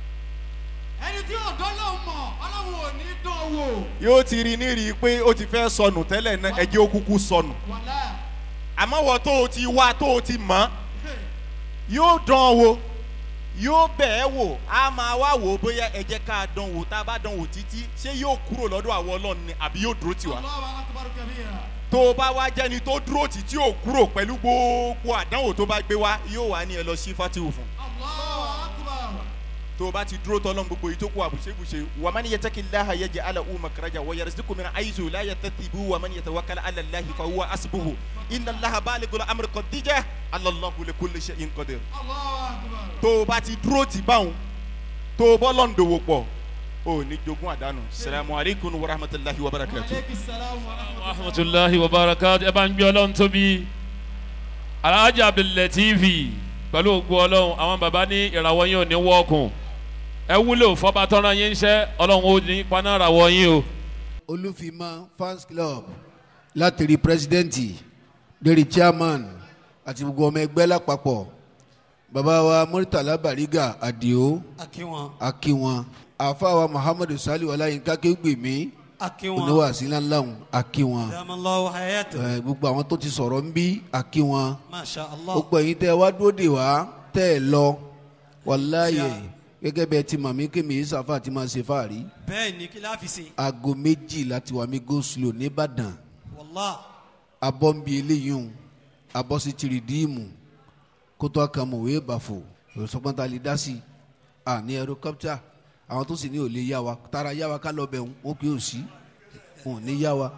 ẹni tí ò dán lóun mọ̀ ọlọ́run ò ní dán wò. yóò ti rí nírí pé ó ti fẹ́ sọnù tẹ́lẹ̀ náà ẹjẹ́ ó kúkú sọnù wàláì àmọ́ wọ́n tó o ti wá tó o ti mọ̀ yóò dán wo yóò bẹ̀ ẹ́ wò á máa wá wò ó bóyá ẹ jẹ́ ká dán wò tá a bá dán wò títí ṣé yóò kúrò lọ́dọ̀ àwọn ọlọ́run ni àbí yóò dúró tì wá ọlọ́wọ́ akọ̀bárò kẹ́míyà. tó o bá wá jẹ́ni tó dúró tì tí ò kúrò pẹ̀lú gbogbo àdánwò tó bá gbé wá yóò wá ní ẹ lọ sí fatihu fún ọlọ́wọ́ akọ̀bárò. tó o bá ti dúró tọ́lọ́n gbogbo yìí tó kú àbùṣebùṣe wà má ní yẹtẹ́kì láha yẹ jẹ́ ala umar karaja wà yẹrẹ síkú mìíràn ayizu láyẹ tẹ́tì bú wà má ní yẹtẹ́ wákàlà ala lahi fa wà asibuhu iná laha baali gola amiri kò díjẹ́ alalahu le kule ṣe in kọ́dẹ̀. ọlọ́wọ́ akọ̀bárò. tó o bá ti dúró tì báwọn tó o bọ́ lọ́ndọ̀wọ̀ pọ̀ o ní jogún àdánù salamu alaykum wa rahmatulahi wa barakatu. aleykum salaam wa rahmatulah. rahmatulahi wa barakatu ẹ bá ń gbé ọlọ́run tóbi alhaji abdulateef pẹ̀lú ògbó ọlọ́run àwọn baba ní ìràwọ̀ yín ò ní wọ́ọ̀kùn ẹ wúlò fọba tọ́ra yín ń ṣẹ́ ọlọ́run ó ní paná ìràwọ̀ yín o. olùfìmọ̀ fans club láti rí pírẹsidẹ́ǹtì lérí chairman àti gbogbo ọmọ ẹgbẹ́ lápapọ̀ bàbá wa murtala bariga adio akínwọn akiwọn àfàwà muhammadu sali ọláyínká kéwìgbèmí akínwọn oníwàsí ńláńláhùn akiwọn dàmúlọ́wọ́ hayatu ẹ, gbogbo àwọn tó ti sọ̀rọ̀ ń bí akiwọn masha allah gbogbo ẹ̀yin tẹ́ ẹ wá dúró dè wá tẹ́ ẹ lọ wàláyé gẹ́gẹ́ bẹ́ẹ̀ ti màmí kémi ìsàfà ti máa ṣe fáàrí bẹ́ẹ̀ ni kí láfi ṣe aago méjì láti wà mí go slow nìbàdàn wàllá abọ́nbi eléyìí hùn abọ́sí tìrìdíìmù kótó akamọ̀wé bàfò òṣùpọ̀ntà lè dá sí à ní ẹrọkọ́pítà àwọn tó sì ní ò lè yá wa tara yá wa ká lọ bẹ̀ wọn kì í ò sí wọn ò ní yá wa.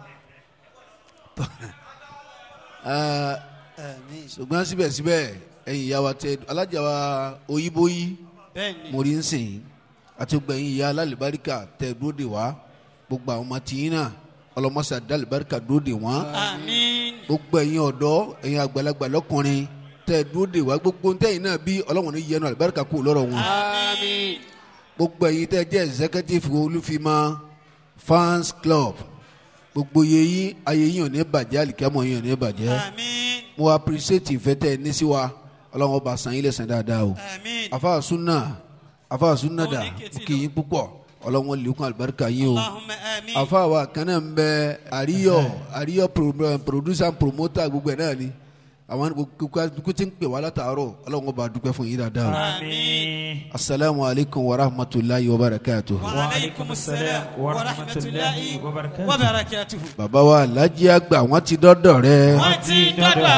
Ẹ, ẹ̀mí ṣùgbọ́n síbẹ̀síbẹ̀ ẹ̀yin ìyá wa tẹ alájà wa oyíbóyí bẹ́ẹ̀ ni mo rí ń sìn yín àti gbogbo ẹ̀yin ìyá alálìbáríkà tẹ dúró dè wá gbogbo àwọn ọmọ tìyín náà ọlọmọsà dálìbáríkà dúró dè wọ́n àmín gbogbo ẹ̀yin ọ̀dọ́ ẹ̀yin àgbàlagbà lọ́kùnrin tẹ dúró dè wá gbogbo ntẹ́yìn náà bí ọlọ́wọ́n ní yẹnu àlùbáríkà kú lọ́rọ̀ wọn àmín gbogbo ẹ̀yin tẹ jẹ́ executive olúfimá fans club gbogbo yeyin ayé yín ò ní bàjẹ́ àlìkámọ̀ yín ò ní bàjẹ́ àmín mo appreciate ìfẹ́ tẹ ẹ ní sí wa ọlọ́wọ́n ọba sàn yín lẹ́sàn dáadáa o àmín afa sunna afa sunna da Ó ní kẹ́tì lọ. kì í púpọ̀ ọlọ́wọ́n lèkún àlùbáríkà yín o allahumma àmín afa wa kan náà ń bẹ àríyọ àríyọ pro- producer and promoter gbogbo ẹ̀ náà ni àwọn kókó tí ń pè wá látàárọ̀ ọlọ́wọ́n ọba dúpẹ́ fún yín dáadáa o àmín asalaamu alaykum wa rahmatulahi wa barakatuhu. wa alaykum salaam wa rahmatulahi wa barakatuhu. bàbá wa alhaji àgbà wọn ti dọ́dọ̀ rẹ wọ́n ti dọ́dọ̀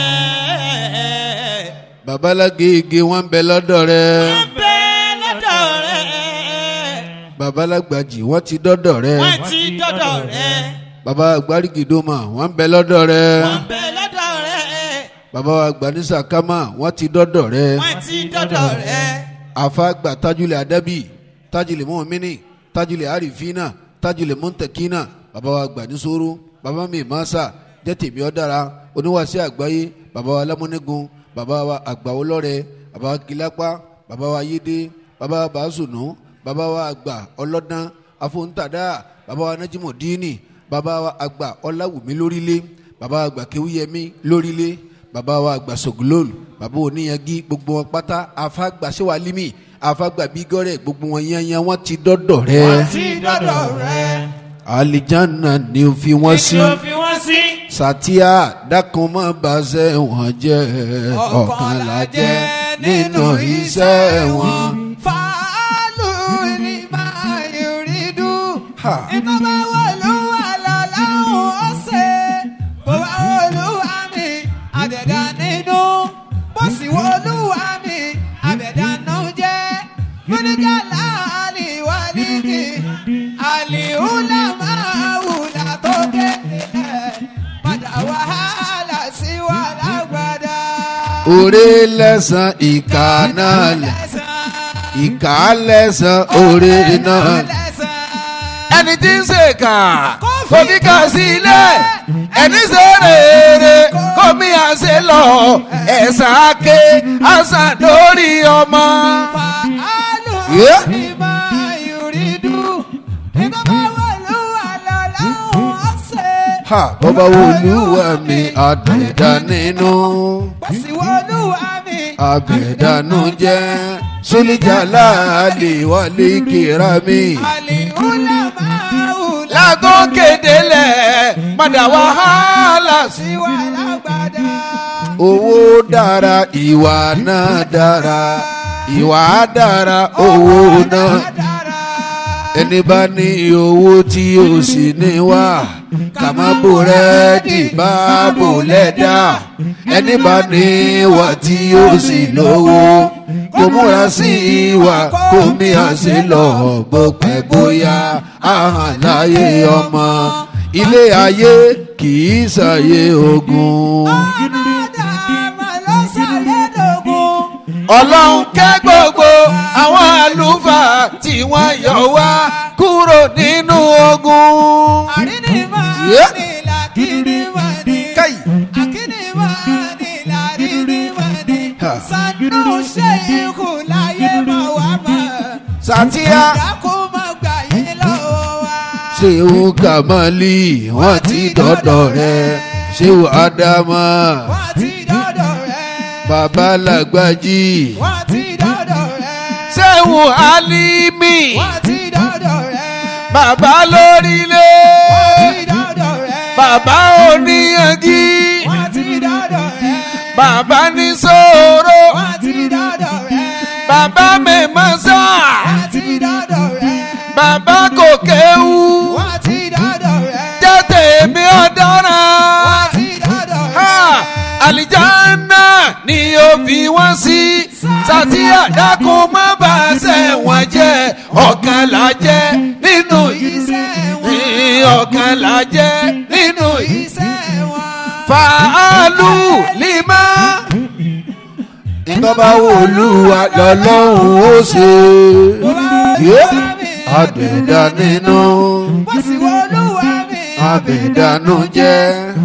rẹ̀ babalágége wọn bẹ lọ́dọ̀ rẹ bẹ́ẹ̀ lọ́dọ̀ rẹ̀ babalagbaji wọ́n ti dọ́dọ̀ rẹ wọ́n ti dọ́dọ̀ rẹ̀ baba gbarigidoma wọ́n ń bẹ lọ́dọ̀ rẹ wọ́n bẹ lọ́dọ̀ rẹ̀ baba gbanisa kama wọ́n ti dọ́dọ̀ rẹ wọ́n ti dọ́dọ̀ rẹ̀ afa gba tajulẹ̀ adabi tajulẹ̀ mọ́mìnì tajulẹ̀ arifina tajulẹ̀ mọ́ntẹ́kínà baba wa gbanisoro baba mi masa jẹ́tẹ̀mí ọ̀dara oníwàsí àgbáyé baba wa lámúnigun baba wa àgbàwọlọ́rẹ baba wa kìlápá baba wa yédè baba wa bàásùnù baba wa àgbà ọlọ́dán afọ́ntàdá baba wa najimudini baba wa àgbà ọláwùmí lórílẹ̀ baba wa àgbà kéwúyẹmí lórílẹ̀ baba wa àgbà sogolol baba oníyangi gbogbo wọn pátá afagba sewalimi afagba bigọrẹ gbogbo wọn yanyan wọn ti dọdọ rẹ wọ́n ti dọ́dọ̀ rẹ̀ alijanna ni o fi wọn sí kí ló fi wọ́n sí satia dákun má bàṣẹ wọn jẹ ọkàn la jẹ nínú iṣẹ́ wọn. fàálù ní máa yòrí dùn. Ha. ìtọ́ba wọlúwa lọ́láhùn ọ̀sẹ̀ bó bá wọlúwa mi àbẹ̀dá nínú bó sì wọlúwa mi àbẹ̀dá náà jẹ́ mọ́nìjà láàlì wà nídìí àlìhùlà máa wùlà tó kéde padà wàhálà sí wàhálà gbàdá. òré lẹ́sàn ìka náà lẹ̀ ìka lẹ́sàn òré náà lẹ̀. ẹni tí ń ṣèkà kò fi kà sí ilé ẹni ṣe rere kò mí àṣẹ lọ ẹ̀sán ake àṣà lórí ọmọ. Yeah. ha bọ́bá wo olúwa mi àbẹ̀dá nínú àbẹ̀dánú jẹ́ sólíjàlá àlè wálé kíra mi. lágọ́ kédelẹ̀ padà wàhálà sí owó dára ìwà náà dára ìwà dára owó náà ẹni bá ní owó tí o sì ní wá kàmá búrẹ́dì bá bò lẹ́dà ẹni bá ní ìwà tí o sì lówó kò múra sí ìwà kò mí àṣẹ lọ bó pẹ́ bóyá àhàn láyé ọmọ ilé ayé kì í ṣàyé ogun. ọlọ́run kẹ́ gbogbo àwọn àlùfáà tí wọ́n yọ wá kúrò nínú ogun. Yeah. Kai. Ha. Sàtíyá. Ṣéwù Kàmálì wọ́n ti dọ́dọ̀ rẹ̀. Ṣéwù Ádámà. Bàbá Làgbájì. Ṣéwù Álímì. Bàbá lórílẹ̀. Bàbá oníyanjú. Bàbá ní sòrò. Bàbá mẹ́mọ́sá. Bàbá kò kéwú. Jẹ́ tèmi ọ̀daràn. Ha! Àlìjáná ni ó fi wọ́n sí. Sàtíyà dákun má bà á sẹ́wọ̀n jẹ́. Ọ̀kan là jẹ́ nínú iṣẹ́ ọ̀kan là jẹ́ nínú iṣẹ́ fàálù lima. Ìbábá olúwa lọ́lọ́run ó ṣe. Àbẹ̀dá nínú. Àbẹ̀dánú jẹ́.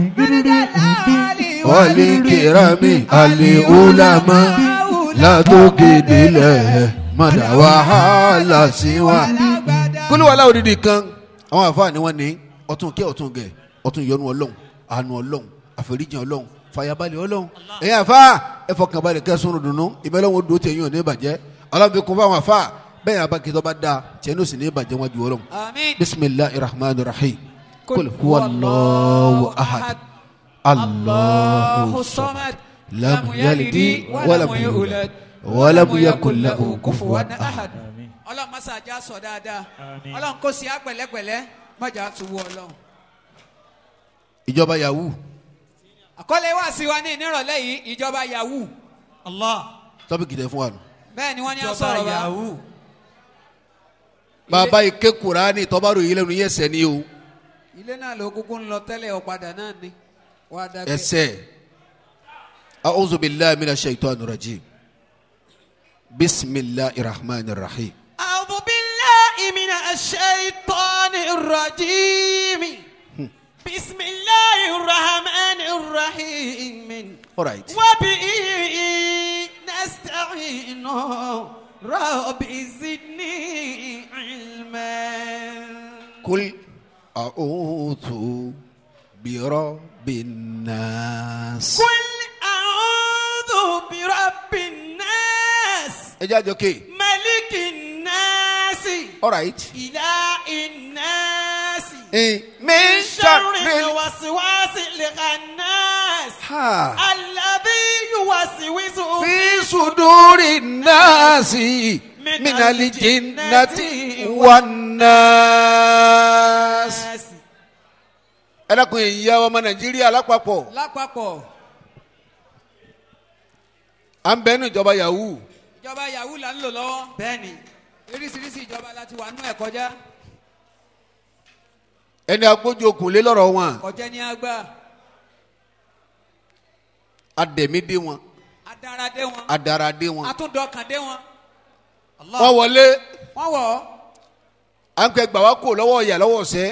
Wọ́lí kìrámì àlè ulama látòkè délẹ̀ mọ̀dà wàhálà sí wa. Kúlúwàlá òdìdí kan àwọn àfáà ni wọ́n ní ọtún kẹ́ ọtún gẹ̀ ọtún yọnu ọlọ́run àánú ọlọ́run àforíjì ọlọ́run fàyàbalẹ̀ ọlọ́run ẹ̀yin àfa ẹ̀fọkànbalẹ̀ kẹsùn dùnú ìbẹ́lẹ́wọ̀n dùn tẹ̀yìn ò ní ìbàjẹ́ ọlọ́run fi kún fáwọn àfa bẹ́ẹ̀ yàrá kìtọ́ bá da tiẹ̀ ní òsì ní ìbàjẹ́ wọn ju ọlọ́run bisimilahi rahman rahim kul huwa allahu ahad allahu samad lam yalidi walam yulad walam yakun lahu kufuwan ahad. ọlọ́run má ṣàjà sọ dáadáa ọlọ́run kò sí àpẹ̀lẹ́pẹ̀lẹ́ mọ̀jà tuwọ́ ọlọ́run. ìjọba yahoo àkọlé wá sí wa ní ìnírọ̀lẹ́ yìí ìjọba yahoo. Allah. tọ́pìkì tẹ fún wa nù. bẹ́ẹ̀ ni wọ́n ní Ìjọba asọ̀rọ̀ wa. Yahoo. bàbá ike kurani tọ́bárò yìí lẹ́nu yẹsẹ̀ ni o ilé náà ló kúkú ń lọ tẹ́lẹ̀ ọ̀padà náà ni wà á dákẹ́. ẹsẹ̀ a'udhu billahi minash shaitani rajim bisimilahi rahman rahim. أعوذ بالله من الشيطان الرجيم بسم الله الرحمن الرحيم alright وبه نستعين رب زدني علما kul a'udhu birabin nas. قل أعوذ برب الناس ẹ jẹ́ àjọké ملك الناس alright. إله الناس min شر sharri الوسواس الخناس ha الذي يوسوس fi suduri nasi min alijinnati wan nas. ẹ dákun ìyá ọmọ nàìjíríà lápapọ̀ lápapọ̀ à ń bẹ́ẹ̀ ní ìjọba yahoo ìjọba yahoo là ń lò lọ́wọ́. bẹ́ẹ̀ni oríṣiríṣi ìjọba láti wà nú ẹ̀ kọjá ẹni agbójú okùn lé lọ́rọ̀ wọn kọjá ní àgbà adẹ̀mídé wọn adaradé wọn adaradé wọn atúndọkàndé wọn. wọ́n wọlé wọ́n wọ̀ ọ́ à ń pẹ́ gbà wá kó lọ́wọ́ ìyá lọ́wọ́ ọ̀sẹ́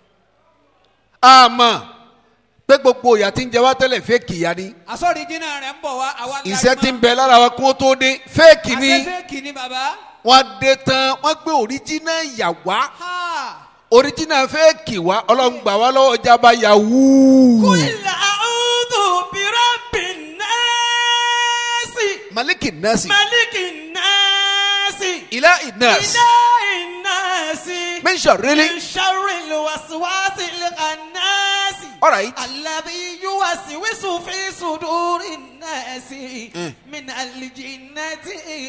àmọ́ pé gbogbo ìyá tí ń jẹ wá tẹ́lẹ̀ fẹ́ẹ̀kì ìyá ni àsọ̀rí jìnnà rẹ̀ ń bọ̀ wá àwa ńlá iṣẹ́ tí ń bẹ lára wa kó tó dé fẹ́ẹ̀kì ni àṣefẹ́ẹ̀kì ni bàbá. wọ́n dé tán wọ́n gbé òríjínà ìyá wá ha òríjínà fẹ́ẹ̀kì wá ọlọ́run gbà wá lọ́wọ́ ìjàmbá yahoo kúlẹ̀ àwùjọ bírọ̀bì nẹ́ẹ̀sì maliki nasi mẹ́líkì nẹ́ẹ̀sì ilá inas ilé ìnẹ́ẹ̀sì mẹ́nsọ̀ rẹ́lí ìṣàrí lùwàsíwàsí lẹ́kànnẹ́ẹ̀sì. alright الذي يوسوس في صدور الناس Mm. من الجنة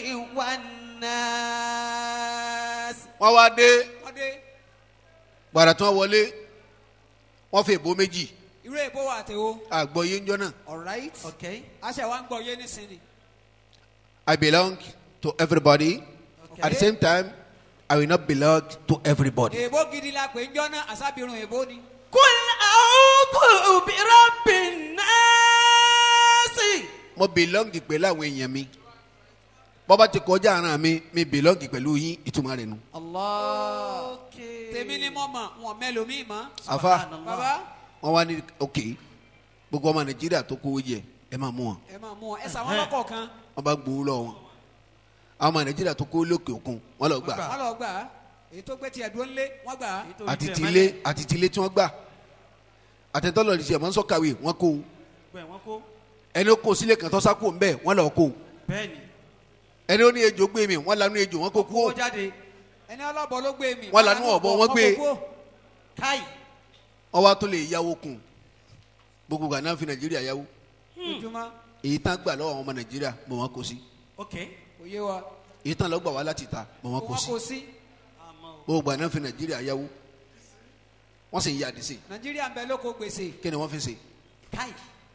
والناس wọ́n wá dé ọdẹ gbàrà tí wọ́n wọlé wọ́n fi èbó méjì irú èbó wa àtẹwò. àgbọ̀ yé ń jọ náà alright okay aṣẹ wa ń gbọ yé nísìnyí. I belong to everybody at the same time I will not belong to everybody. èbó gidi la pè ń jọ náà àṣàbírun èbó ni. kul a'udhu bi rabbin nasi. mo belong pẹ̀lú àwọn èèyàn mi bọ́bá ti kọjá ara mi mi belong pẹ̀lú yín ìtumọ̀ rẹ̀ nu. allah tèmi ni mo mọ wọn mẹlòmíì mọ. àfa baba wọn wá ní ok gbogbo ọmọ nàìjíríà tó kówó jẹ ẹ máa mú wọn ẹ máa mú wọn ẹ sàwọn lọkọọkan wọn bá gbowó lọ wọn àwọn ọmọ nàìjíríà tó kówó lókè òkun wọn lọ gbà wọn lọ gbà á èyí tó gbé tiẹ̀ dúró ńlé wọn gbà á. àti tilé àti tilé tí wọn gbà àtẹ̀tọ́lọ̀ ní tiẹ̀ mọ́ sọ́kàwé wọn kó bẹ́ẹ̀ wọ́n kó ẹni ó kó sílé kan tó sákò ń bẹ̀ wọn lọ kó bẹ́ẹ̀ ni ẹni ó ní ejò gbé mi wọn lanú ejò wọn kó kú kó jáde ẹni ọlọ́bọ ló gbé mi. Wọ́n lanú ọ̀bọ, wọ́n gbé. kó kó. káì. wọn wá tó lè yáwó kun gbogbo gànáà fi nàìjíríà yáwó ojúmọ́ èyí tán gbà lọ́wọ́ àwọn ọmọ nàìjíríà mọ̀ wọn kó sí ok kò yé wa èyí tán lọ́ gbà wá láti ta mọ̀ wọn kó wọn sí kò sí gbogbo gànáà fi nàìjíríà yáwó wọ́n sì ń yá àdìsí nàìjíríà ń bẹ lóko gbèsè kí ni wọ́n fi ṣe káì.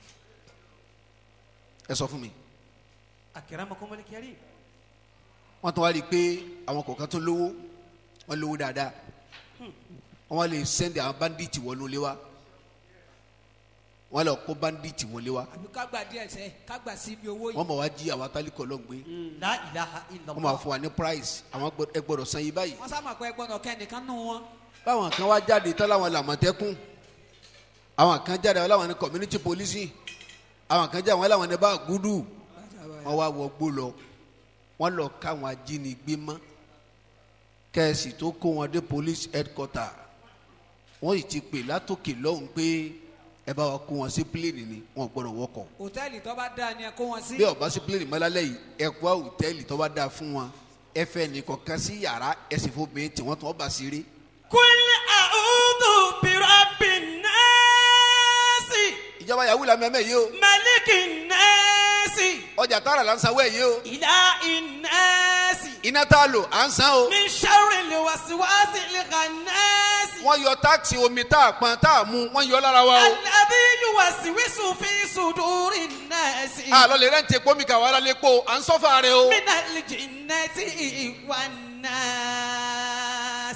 ẹ sọ fún mi akramakumul karim wọ́n tún wá rí i pé àwọn kọ̀ọ̀kan tó lówó wọ́n lówó dáadáa wọ́n wá lè sẹ́ndì àwọn báńdíìtì wọnú ilé wa wọ́n lọ kó báńdíìtì wọlé wa àbí ká gbà díẹ̀ sẹ́ ká gbà sí ibi owó yìí. wọ́n mọ̀ wá jí àwọn atálíkọ̀ lọ́n gbé la ilaha wọ́n máa illallah fún wa ní price àwọn gbọ́- ẹ gbọ́dọ̀ san yìí báyìí wọ́n sá ma pé gbọ́dọ̀ kẹ́nìkan nù wọn. báwọn kan wá jáde tán láwọn làmọ̀tẹ́kùn àwọn kan jáde àwọn làwọn ní community policing àwọn kan jáde àwọn làwọn ní bá gúdù wọ́n wá wọ gbó lọ wọ́n lọ káwọn ajínigbé mọ́ kẹ́ẹ̀sì tó kó wọn dé police headquarter wọ́n sì ti pè látòkè lọ́hùn pé ẹ bá wa kó wọn sí pílẹ̀nì ni wọn ò gbọ́dọ̀ wọkọ̀ hòtẹ́ẹ̀lì tó bá dáa ni ẹ kó wọn sí. bí ọba sí pílẹ̀nì mọ́lálẹ́ yìí ẹ kó hòtẹ́ẹ̀lì tó bá dáa fún wọn ẹ fẹ́ nìkan sí yàrá ẹ sì fún mi tí wọ́n tún ọba sí rí kul a'udhu bi rabbin nasi ìjọba yahoo la mẹ́mẹ́ yìí o malikin nasi ọjà tààrà là ń sanwó ẹ̀ yìí o ilahin nasi iná tá a lò à ń san o min sharril waswasil khannasi. wọ́n yọ táàkì omi tá a pọn tá a mú wọ́n yọ lára wa o alladhi yuwaswisu fi sudurin nasi. àlọ́ lè rẹ́ǹtì epo mi kà wá lálẹ́ epo à ń sọ́fà rẹ o minal jinnati wan nas.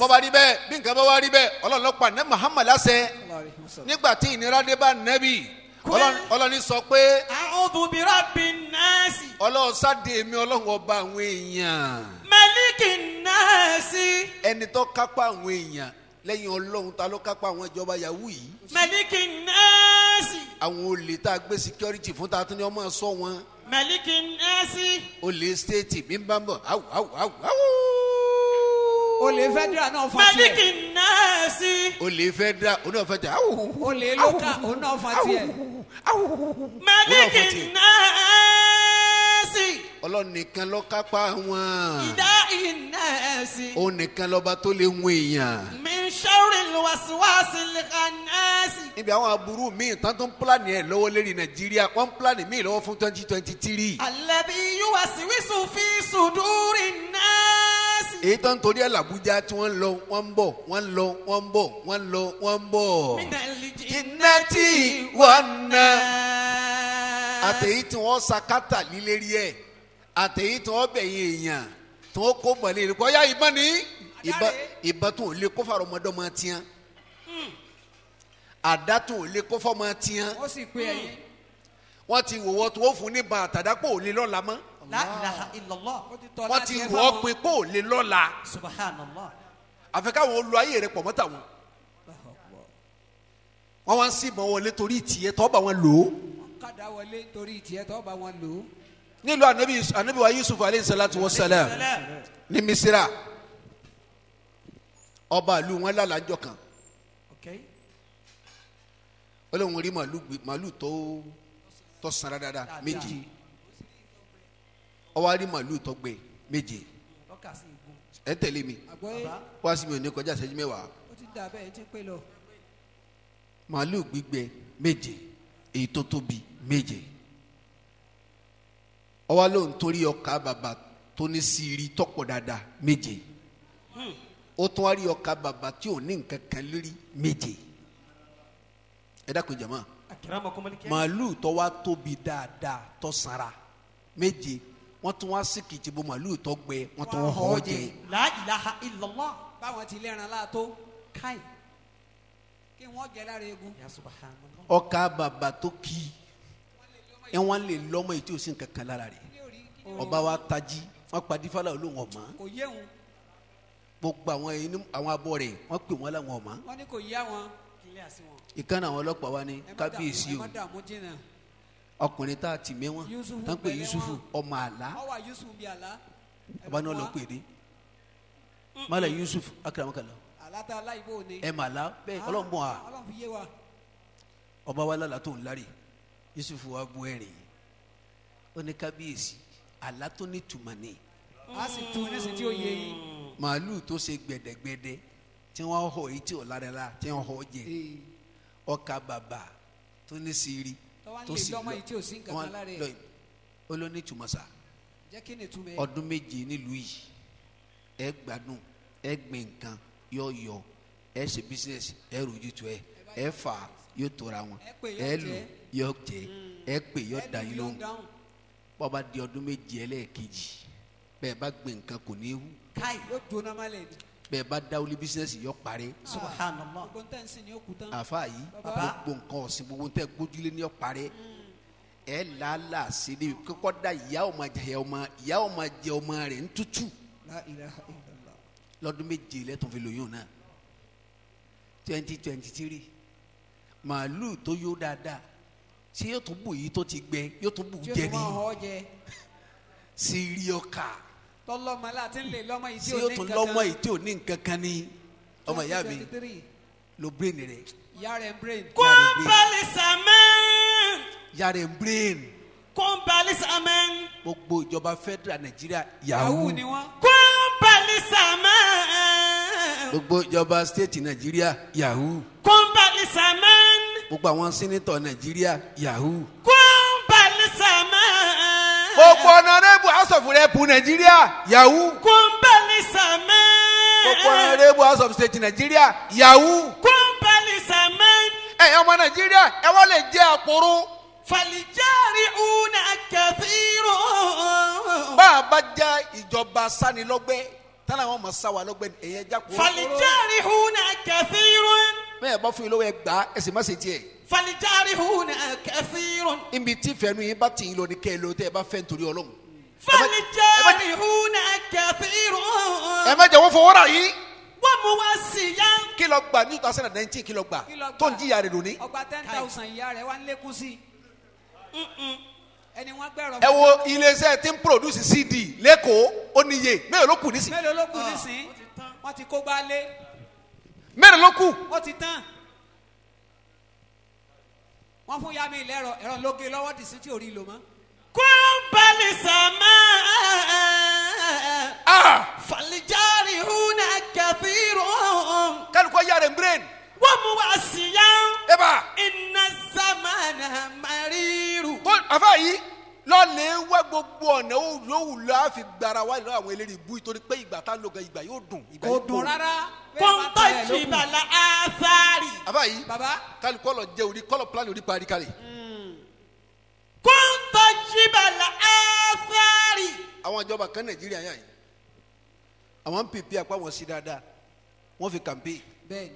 bọ́ba rí bẹ́ẹ̀ bí nǹkan bá wá rí bẹ́ẹ̀ ọlọ́run ló pa ní muhammad lásẹ̀ nígbà tí ìnira dé bá nẹ́bì ọlọ́run- ọlọ́run sọ pé a'udhu bi rabbin nasi ọlọ́run sáde mi ọlọ́run ọba àwọn èèyàn malikin nasi ẹni tó kápá àwọn èèyàn lẹ́yìn ọlọ́run ta ló kápá àwọn ìjọba yahoo yìí malikin nasi àwọn olè tá a gbé security fún ta tún ní ọmọ sọ wọn malikin nasi olè state mi bá ń bọ̀ awu awu awu awu olè federal náà fa tiẹ̀ malikin nasi olè federal oní ọ̀fẹ́ tẹ awu olè local òun náà fa tiẹ̀ Olóòfin malikin tiẹ̀. nasi ọlọ́run nìkan ló kápá wọn ìdá ìnasi òun nìkan lọ́ba tó lè wọ èèyàn. min sharril waswasil khanasi. níbi àwọn aburú míì tán tó ń pílánì ẹ̀ lọ́wọ́ lérí nàìjíríà wọ́n ń pílánì míì lọ́wọ́ fún twenty twenty three. alẹ́bí yuwasiwisu fi sùdúrì nasi. èyí tó ń torí ẹ̀ làbújá tí wọ́n ń lọ wọ́n ń bọ̀ wọ́n ń lọ wọ́n ń bọ̀ wọ́n ń lọ wọ́n ń bọ̀. minali jinnati wan nas. àtẹ̀yí tí wọ́n sakata lílérí ẹ̀ àtẹ̀yí tí wọ́n bẹ̀yìn èèyàn tí wọ́n kó bọ̀lẹ́ rẹ̀ kọ́ ya ìbọn ní ìbọn ìbọn tó ń lé kó fàrọ̀ ọmọdọ́mọ tiẹ́ àdá tó ń lé kó fọ́mọ tiẹ́ ó sì pé ẹyin. wọ́n ti wò wọ́n tó wọ́n fún ní ba àtàdápò ò lè lọ́la mọ́ la ilaha illallah. ó ti tọ́ wọ́n láti ti ẹ wọ́ ọ́ fáwọn- pé kó ò lè lọ́la subhanallah. àfi káwọn olú ayé rẹ̀ pọ̀ mọ́ta wọn wọ́n wá ń síbọn wọlé torí ìtìyẹ tọ́ bá wọn lò ó kádà wọlé torí tiẹ̀ tọ́ bá wọn lò ó. nílùú anabi anabi wa yusuf aleyhi salatu wa salam ní misira ọba ìlú wọn lálàjọ kan okay. ó lóun rí màálù gbé màálù tó tó sanra dáadáa méje ó wá rí màálù tó gbé méje lọ́kà sí igun. ẹ tẹ̀lé mi àgbọ̀yé wá sí mi ò ní kọjá ìṣẹ́jú mẹ́wàá ó ti dà bẹ́ẹ̀ tí ń pè lọ. màálù gbígbẹ méje èyí tó tóbi méje ó wá lóun torí ọkà bàbà tó ní sírí tọ́pọ̀ dáadáa méje ó tún wá rí ọkà bàbà tí ò ní nǹkan kan lórí méje ẹ dákun jama màálù tó wá tóbi dáadáa tó sanra méje wọ́n tún wá sí kìtìbó màálù tó gbẹ wọ́n tún wọ́n họ jẹ la ilaha illallah. báwọn ti lẹ́ran láàtó káì kí wọ́n jẹ lára egun. ya subhanallah. ọkà bàbà tó kì í ẹ wọn lè lọmọ èyí tí o sì ń kankan lára rẹ ọba wa tají wọn pa dífàlà olóhùn ọmọ kò yé wọn gbogbo àwọn ẹni àwọn abọ rẹ wọn pè wọn láwọn ọmọ wọn ní kò yá wọn. kílẹ̀ àti wọn. ìkànnì àwọn ọlọ́pàá wa ní ẹ má dààmú- kábíyèsí ẹ o má dààmú jìnnà. ọkùnrin tá a ti mẹ́wọ́n Yusufu tá ń pè bẹ̀rẹ̀ yusufu wọn. ọmọ àlá ọwọ́ yusuf bíi àlá. ọba náà lọ pè dé mọ́lá yusuf akaramakala àlátà aláìbò ni. ẹ mà lá bẹ́ẹ̀ ọlọ́run bọ̀ à ọlọ́run fi yé wa. ọba wa lálàá tó ń lárí yusufu wa bu ẹ̀rìn ó ní kábíyèsí àlá tó ní tùmọ̀ ní a sì tún nísìnyí tí ó yé yín. màálù tó ṣe gbẹdẹgbẹdẹ tí wọn họ èyí tí ò lára la tí wọn họ jẹ ọkà bàbà tó ní sírí Tọ́wá ń tó lè sì lọ́mọ lọ yìí tí ò sí nǹkan wọn kan lára ẹ̀. lọ ó ló ní tùmọ̀sá jẹ́ kí ni túmẹ̀. ọdún méje nílùú yìí ẹ gbádùn ẹ gbìn nǹkan yọ yọ ẹ ṣe bísíǹsì ẹ rojú tu ẹ ẹ fà yóò tóra wọn Ẹ pè yóò ẹ lù jẹ. yọ jẹ ẹ pè yọ dá yín ló lóhùn ń dáhùn. bọ́ba di ọdún méje ẹlẹ́ẹ̀kejì bẹ́ẹ̀ bá gbìn nǹkan kò ní í hù káì yóò jóná má lẹ̀ ni. bẹ́ẹ̀ bá dáwọ́lé bísíǹsì yọ parẹ́ subhanallah. gbogbo ntẹ́ ń sìn ní òkú tán. àfa yìí Baba. gbogbo nǹkan ọ̀sìn gbogbo tẹ gbójúlé ní ọ̀parẹ́ ẹ làálàá sí ni kọ́kọ́ da ìyá ọmọ jẹ ọmọ ìyá ọmọ jẹ ọmọ rẹ̀ ń tútù la ilaha illallah. lọ́dún méje lẹ́tọ̀ fi lóyún náà twenty twenty three màálù tó yó dáadáa ṣé yóò tún bù yìí tó ti gbẹ yóò tún bù tí o jẹ tún ní máa họ jẹ. sírí ọkà tọ́lọ́mọ láti ń lè lọ́mọ yìí tí ṣé ò yóò ní tún nǹkan lọ́mọ kan. yìí tí ò ní nǹkan kan ní ọmọ ìyá mi 2023, lo brain rẹ̀ ìyá rẹ̀ ń brain. kúńbálì sàmẹ́n yàrá ẹ̀ brain kúńbálì sàmẹ́n gbogbo ìjọba federal nàìjíríà yahoo yahoo ni wọ́n. kúńbálì sàmẹ́n gbogbo ìjọba state nàìjíríà yahoo kúńbálì sàmẹ́n gbogbo àwọn sẹ́nitọ̀ nàìjíríà yahoo. kúńbálì sàmẹ́n gbogbo ọ̀nàrẹ́bù house of rep nàìjíríà yahoo. kúńbálì sàmẹ́n gbogbo ọ̀nàrẹ́bù house of state nàìjíríà yahoo. kúńbálì sàmẹ́n ẹ̀yin ọmọ nàìjíríà ẹ wọ́n lè jẹ́ àpòrò. fàlìjárì una kẹfìrò. bá a bá já ìjọba sanilọ́gbẹ́ tánà àwọn ọmọ sáwà lọ́gbẹ́ni ẹ̀yẹ jákòó. فالجارحون كثير bẹ́ẹ̀ bá fún yín lọ́wọ́ ẹ gbà á ẹ sì má ṣe tiẹ̀. فالجارحون كثير ibi tí fẹ́nu yín bá tì yín lọ ní kẹ́ ẹ lọ tẹ́ ẹ bá fẹ́ nítorí ọlọ́run. فالجارحون كثير ẹ má jẹ́ wọ́n fọwọ́ rà yín. وموسيا kí lọ gbà ní two thousand and nineteen kí lọ gbà Kí lọ gbà? tó ń jìyà rẹ̀ lónìí. ọgbà ten thousand ìyá rẹ̀ wá ń lékún sí i ẹni wọ́n gbẹ̀rọ ẹ wo iléeṣẹ́ tí ń produce cd lẹ́kọ̀ọ́ ó níye mélòó ló kù nísìn. mélòó ló kù nísìn wọ́n ti kó gbá lé mélòó ló kù. ó ti tán wọ́n fún yá mi lẹ́rọ ẹ̀rọ lóge lọ́wọ́ dì sí tí ò rí lò mọ́. kún balẹ̀ sàmà falijari huna kẹfìrò kálukọ yára ń brain. wọ́n mú wá sí yá ẹ bá. iná sàmánà mariru. tó àfa yìí lọ́ọ̀lẹ̀ wá gbogbo ọ̀nà òwúlò láàfin gbara wá lọ́wọ́ àwọn eléyìí bú nítorí pé ìgbà tá a lò gan ìgbà yóò dùn. ìgbà kò yóò dùn rárá. kọ́ńtà ìjìbàlà àfáàrí. àfa yìí baba kálukọ lọ jẹ orí kọlọ plan orí parí kalẹ̀. kọ́ńtà ìjìbàlà àfáàrí. àwọn ìjọba kan nàìjíríà yà yìí àwọn pp apá wọn sí dáadáa wọn fi kàmpé bẹ́ẹ̀ni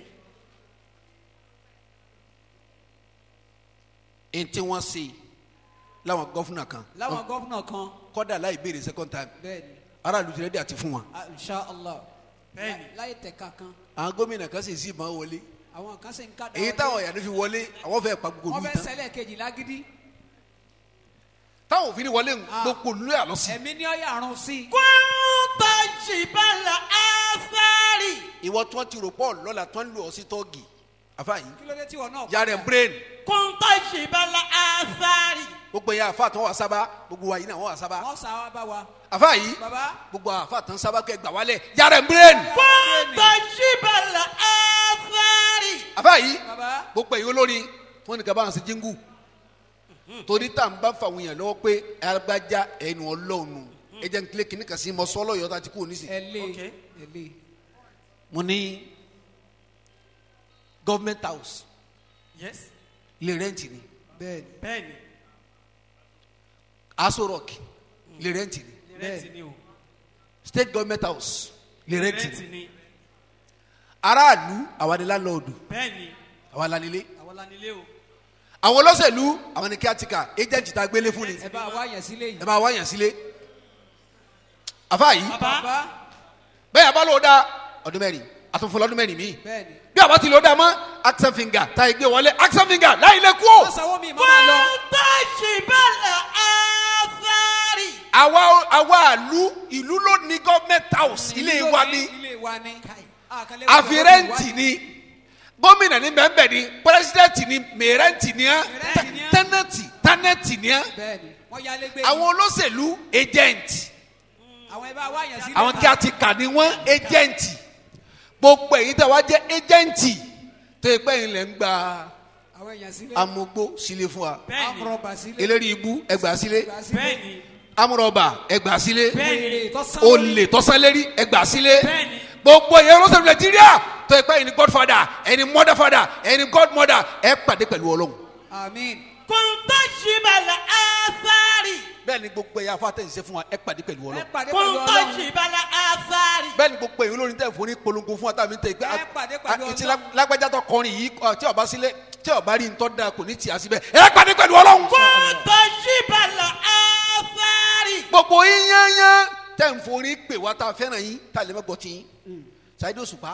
ẹni tí wọ́n ṣe láwọn gọ́fúnà kan láwọn gọ́fúnà kan kọ́dà láì béèrè second time bẹ́ẹ̀ni aráàlú ti rẹ́dí àti fún wọn. inshallah bẹ́ẹ̀ni láyé tẹ̀ka kan àwọn gómìnà kan sì sí ìbọn wọlé àwọn kan sì ń ká èyí táwọn ìyànú fi wọlé àwọn fẹ́ pa gbogbo wọ́n olú fẹ́ tán sẹ́lẹ̀ kejì lágídí táwọn òfin wọlé ń gbogbo olú yà lọ sí. ẹ̀mí ní ọ̀yà àrùn sí i. kọ́ńtà ìjìbàlà àfáàrí. ìwọ tí wọ́n ti rò pọ̀ lọ́la tí wọ́n ń lò ọ́ sí tọ́ọ̀gì àfa yìí kí ló dé tí wọn náà. yàrá ẹ̀ brain kọ́ńtà ìjìbàlà àfáàrí. gbogbo yẹn àfa tí wọ́n wà sábà gbogbo wa yìí náà wọ́n wà sábà wọ́n sá wa bá wa. àfa yìí baba gbogbo àfa tí wọ́n sábà kẹ́ gbà wálẹ̀ yàrá ẹ̀ brain kọ́ńtà ìjìbàlà àfáàrí. àfa yìí baba gbogbo èyí olórin tí wọ́n ní kaba àwọn sí jíngù torí tá à ń bá fàwọn èèyàn lọ́wọ́ pé alágbájá ẹnu ọlọ́run ẹ jẹ́ n kílé kìnnì kan sí mọ sọ́lọ́ yọ̀ọ́ tá a ti kú òní sí. ẹ lé ẹ lé mo ní government house yes ilé rẹ́ǹtì ni bẹ́ẹ̀ni bẹ́ẹ̀ni aso rock ilé rẹ́ǹtì ni rẹ́ǹtì ni o state government house ilé rẹ́ǹtì rẹ́ǹtì ni ni aráàlú àwa ni landlord bẹ́ẹ̀ni àwa la nílé àwọn lanilé o àwọn olóṣèlú àwọn ni caretaker agent tá a gbélé fún ni ẹ bá wa yẹn sílé yìí. ẹ bá wá yàn sílé àfa yìí bàbá bẹ́ẹ̀ abá ló dá ọdún mẹ́rin àtúnfọ́ lọ́dún mẹ́rin míì bẹ́ẹ̀ni. bí àbá ti lò dá mọ́ action finger tá a gbé wọlé action finger láì lè kú o. wọ́n sanwó mi máa lọ. kọ́ńtà ìjìbàlà àfáàrí. àwa àwa ìlú ìlú ló ní government house ilé wa ni ilé wa ni. àkàlẹ́ àfi rẹ́ǹtì ni gómìnà ní bẹ́ẹ̀nbẹ́ẹ̀ ni pírẹsidẹ́ǹtì ni mẹ́rẹ́ǹtì ni á Mẹ́rẹ́ǹtì ni á. tẹ́nẹ̀tì tánẹ̀tì ni á bẹ́ẹ̀ni wọ́n yálé gbé. àwọn olóṣèlú agent àwọn ẹ bá wa yẹn sílé. àwọn kí a ti kà ní wọ́n agent gbogbo èyí tẹ̀ wá jẹ́ agent tó yẹ pé ẹ̀yin lẹ̀ ń gba àwọn èèyàn sílé. amúgbó sílé fún wa bẹ́ẹ̀ni amúrọ̀bà sílé. eléri ibú ẹgbàá sílé Gbà sílé. bẹ́ẹ̀ni amúrọ̀bà ẹgbàá sílé wèrè tó sán lórí. olè tọ́sánlérí ẹgbàá sílé Bẹ́ẹ̀ni. gbogbo èyí olóṣèlú nàìjíríà tó yẹ pé ẹ̀yin ni godfather ẹ̀yin ni motherfather ẹ̀yin ni godmother ẹ pàdé pẹ̀lú ọlọ́run àmín. kọ́ńtà ìjìbàlà àfáàrí. bẹ́ẹ̀ ni gbogbo ẹ̀yà afátẹ̀yìnṣẹ́ fún wa ẹ pàdé pẹ̀lú ẹ ọlọ́run pàdé pẹ̀lú kọ́ńtà ọlọ́run. ìjìbàlà àfáàrí. bẹ́ẹ̀ ni gbogbo èyí olórin tẹ̀ fún ní polongo fún wa tàbí tẹ̀ pé Ẹ pàdé pẹ̀lú àti Ọlọ́run. lágbájá tó kọrin yìí ọ, tí ọba sílé tí ọba rí ntọ́ da kò ní tì á síbẹ̀ ẹ pàdé pẹ̀lú ọlọ́run. kọ́ńtà ìjìbàlà àfáàrí. gbogbo yín yányán tẹ̀ ń forí pè wá tá a fẹ́ràn yín tá a lè má gbọ́ tí yín ṣáìdì òṣùpá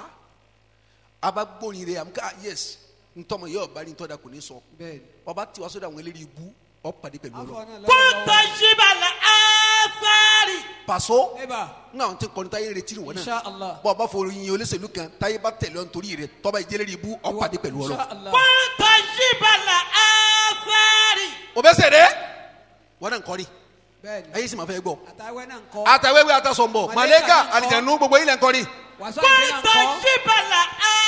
abagbórin rẹ̀ àmúká yes ntọ́mọ yẹ ọba rí ntọ́ da kò ní sọ bẹ́ẹ̀ni. ọba tí wàá sọ́dọ̀ àwọn eléyìí ibú ọ pàdé pẹ̀lú afọ ọlọ́run. náà kọ́ńtà lọ́wọ́. ìjìbàlà àfáàrí. pàṣọ eba ńgbà wọn ti kọrin táyé retí ni wọn náà inshallah. bọ́ọ̀ bá fọ yin olóṣèlú kan táyé bá tẹ̀lé ọ nítorí rẹ̀ tọ́ba ìjẹ́lẹ̀ ibú ọ pàdé pẹ̀lú ọlọ́run. inshallah. kọ́ńtà ìjìbàlà àfáàrí. o bẹ sẹ dẹ wọn náà ń kọrin bẹ́ẹ̀ni. ayé sì máa fẹ́ gbọ́ àtàwẹ́ náà ń kọ́. àtàwéwé àtàsọ̀nbọ̀ Màlẹ́kà màlẹ́kà ń kọ́. àlìjẹ̀nu gbogbo yìí lẹ̀ ń kọrin. wàásù àgbẹ̀ náà ń kọ́ńtà kọ́. ìjìbàlà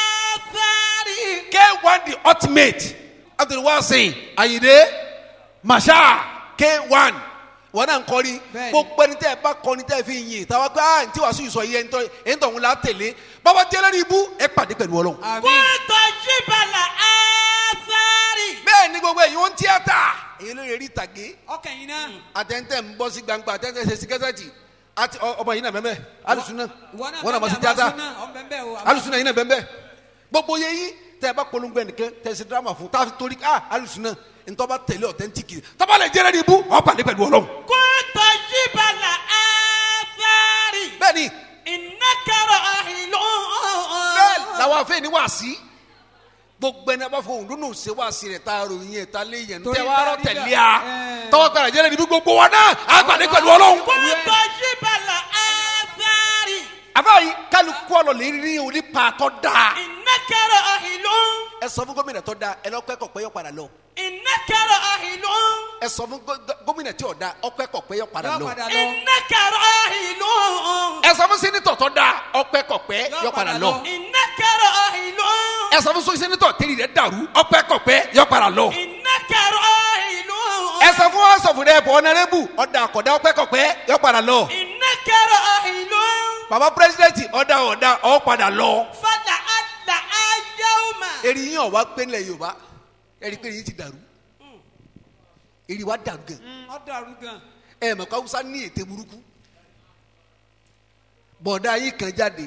àfáàrí. k one the ultimate abdulwasin ayinde masha k one wọn náà ń kọrin Bẹ́ẹ̀ni. gbogbo ẹni tẹ́ ẹ bá kọrin tẹ́ ẹ fi yin táwa gbé ah ntí wàásù ìsọ yìí ẹni tó ń la tẹ̀lé bàbá jẹ́ lórí ibú ẹ pàdé pẹ̀lú ọlọ́run. àmín. kọ́ńtà ìjìbàlà àfáàrí. bẹ́ẹ̀ ni gbogbo èyí wọ́n ń tíátà èyí ló lè rí ìtàgé ọkàn yìí náà. àtẹ̀ntẹ̀ ń bọ́ sí gbangba àtẹ̀ntẹ̀ ṣe sí kẹ́sẹ̀tì àti ọ- ọmọ yìí náà bẹ́ẹ̀ alùsùnà ìwọ náà wọn náà mọ̀ sí bẹ́ẹ̀ tíátà àbá súnà, ọmọ bẹ́ẹ̀ bẹ́ẹ̀ o, àbá- alùsùnà yìí náà bẹ́ẹ̀ gbogbo yẹ yín tẹ ẹ bá polongo ẹnìkan tẹ ẹ ṣe drama fún tá a fi torí ah alùsùnà ntọ́ba tẹ̀lé ọ̀tẹ́ntìkì tọ́ba lè jẹ́rẹ́ ní ibú ọ̀ pàdé pẹ̀lú ọlọ́run. كنت جبل آثار bẹ́ẹ̀ni إنك راحل bẹ́ẹ̀ làwọn afẹ́ ní wàásí gbogbo ẹni a bá fọ òun lónà ṣe wàásí rẹ̀ tá a ròyìn ẹ̀ tá a lé yẹn Torí tẹ wàá rọ bá rí tẹ̀lé bẹ́ẹ̀, a ẹ̀. tọ́wọ́ gbàdá jẹ́rẹ́ ní ibú gbogbo wa náà á pàdé pẹ̀lú ọlọ́run. كنت جبل آثار àbáyé kálukú ọ̀lọ́ lè rí orí pàtó dáa. إنك راحل ẹ sọ fún gómìnà tó dáa ẹ lọ kẹ́kọ̀ọ́ pé yọ padà lọ. إنك راحل ẹ sọ fún gó- gó- gómìnà tí ò dáa ọ kẹ́kọ̀ọ́ pé yọ padà yọ lọ. padà lọ. إنك راحل ẹ sọ fún sẹ́nitọ̀ tó dáa ọ kẹ́kọ̀ọ́ pé yọ padà lọ. إنك راحل ẹ sọ fún sẹ́nitọ̀ tẹ́lẹ̀ rẹ̀ dàrú ọ kẹ́kọ̀ọ́ pé yọ padà lọ. إنك راحل ẹ sọ fún wọn sọfún dẹ bọ ọ̀nàrẹ́bù ọ̀dà àkọ́dá ọ kẹ́kọ̀ọ́ pé yọ padà lọ. إنك راحل bàbá pírẹsidẹ́ntì ọ̀dà ọ̀dà ọ padà lọ. فلعل يوما eri yín ọ̀wá pé nílẹ̀ yorùbá ẹ̀rí pé yín ti dàrú eri wa dàrú gan Mm, ọ dàrú gan. ẹ mọ̀ kó awúsá ní ète burúkú bọ̀dá yín kan jáde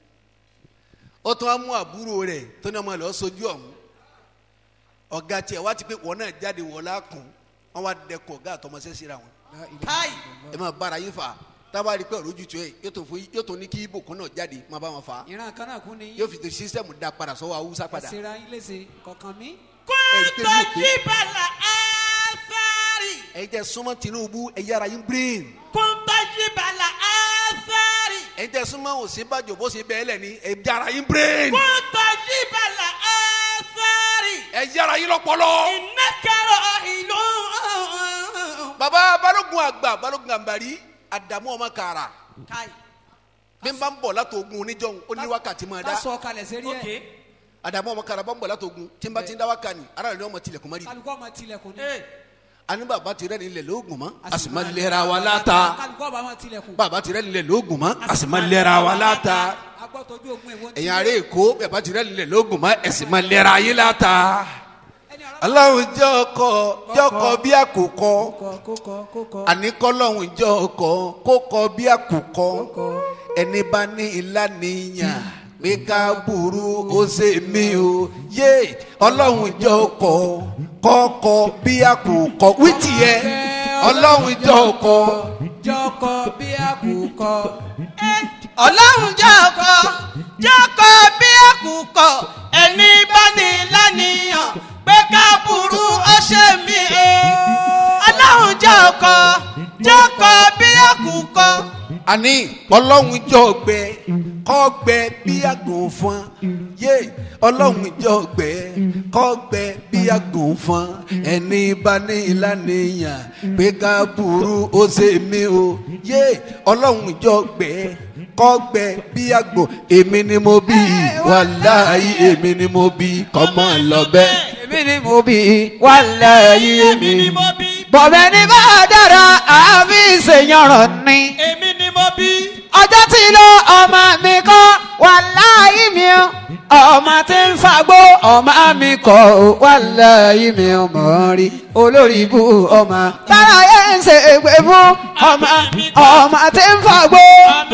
ó tún á mú àbúrò rẹ̀ tó ní ọmọ rẹ̀ ó sojú ọ̀hún ọ̀gá tiẹ̀ wá ti pé wọ́n náà jáde wọ́n lákùn wọ́n wá dẹkọ̀ ọ̀gá àtọmọṣẹ́ síra wọn káì ẹ máa bára yín fà tábà rí pé ọ̀rọ̀ ojú tu ẹ̀ yóò tó fún yóò tó ní kí ibò kan náà jáde máa bá wọn fà á ìran kan náà kún ni yóò fi tó sísẹ́mù da padà sọ́wọ́ awúsá padà ẹsẹ̀ ra yín léṣe kọ̀ọ̀kan mi. ẹ̀rí pé كنت mi ò pé جبل آثار ẹ̀yin tẹ súnmọ́ Tinubu ẹ̀ yára yín brain كنت جبل آثار ẹ̀yin tẹ súnmọ́ Ọ̀ṣínbàjò bó ṣe bẹ́ẹ̀ lẹ̀ ní ẹ̀ yára yín brain كنت جبل آثار ẹ̀ yára yín lọ́pọlọ. إنك راحل baba balógun àgbà balógun àǹbàrí àdàmú ọmọ kàrà káì bí n bá ń bọ̀ láti ogun oníjọ́hun ó ní wákàtí máa dá ká sọ kalẹ̀ sérí ẹ̀ àdàmú ọmọ kàrà bá ń bọ̀ láti ogun tí n bá ti ń dá wákà ní ara rẹ̀ ni wọ́n mọ̀ tilẹ̀kùn mọ́rí. kálukọ́ ọmọ tilẹ̀kùn ni. àní bàbá ti rẹ́ nílẹ̀ lóògùn mọ́ a sì máa lẹ́ra wa láta kálukọ́ ọba ọmọ tilẹ̀kùn. bàbá ti rẹ́ nílẹ̀ lóògùn mọ́ a sì máa lẹ́ra wa láta agbọ́tọ̀jú ogun èwo ń ẹ̀yin ará èkó bàbá ti rẹ́ nílẹ̀ lóògùn mọ́ ẹ̀ sì máa lẹ́ra yín láta. aláwọ̀ jẹ́ ọkọ̀ jẹ́ ọkọ̀ bí àkùkọ kókọ kókọ. àní kọ́lọ́hún jẹ́ ọkọ̀ kó kọ bí àkùkọ ẹni bá ní ilá níyàn pé ká burú ó ṣe mí o yé ọlọ́hún jẹ́ ọkọ̀ kọ́kọ́ bí àkùkọ wítì yẹ ọlọ́hún jẹ́ ọkọ̀ jọkọ bí àkùkọ. ọlọ́run jẹ́ ọkọ jẹ́ ọkọ bí àkùkọ ẹni bá ní lánìyàn pé ká burú ó ṣe mí o. ọlọ́run jẹ́ ọkọ jẹ́ ọkọ bí àkùkọ. àní ọlọ́hún jẹ́ ọgbẹ kọ́gbẹ bí àgùn fún yé ọlọ́hún jẹ́ ọgbẹ kọ́gbẹ bí àgùn fún ẹni bá ní ìlànìyàn pé ká burú ó ṣe mí o yé ọlọ́hún jẹ́ ọgbẹ kọ́gbẹ bí àgbò èmi ni mo bí wàláyé èmi ni mo bí kọ́mọ lọ́bẹ̀. èmi ni mo bí wàláyé èmi ni mo bí bọ̀bẹ̀ ní bá dára àfi ìṣèyànràn ni. èmi ni mo bí. ọjọ́ tí ló ọmọ mi kọ́ wàláyé mi o ọmọ tí ń fagbó ọmọ mi kọ́ wàláyé mi o mọ̀ rí olórí ibú ọmọ. tára yẹn ń ṣe ègbè fún ọmọ ọmọ tí ń fagbó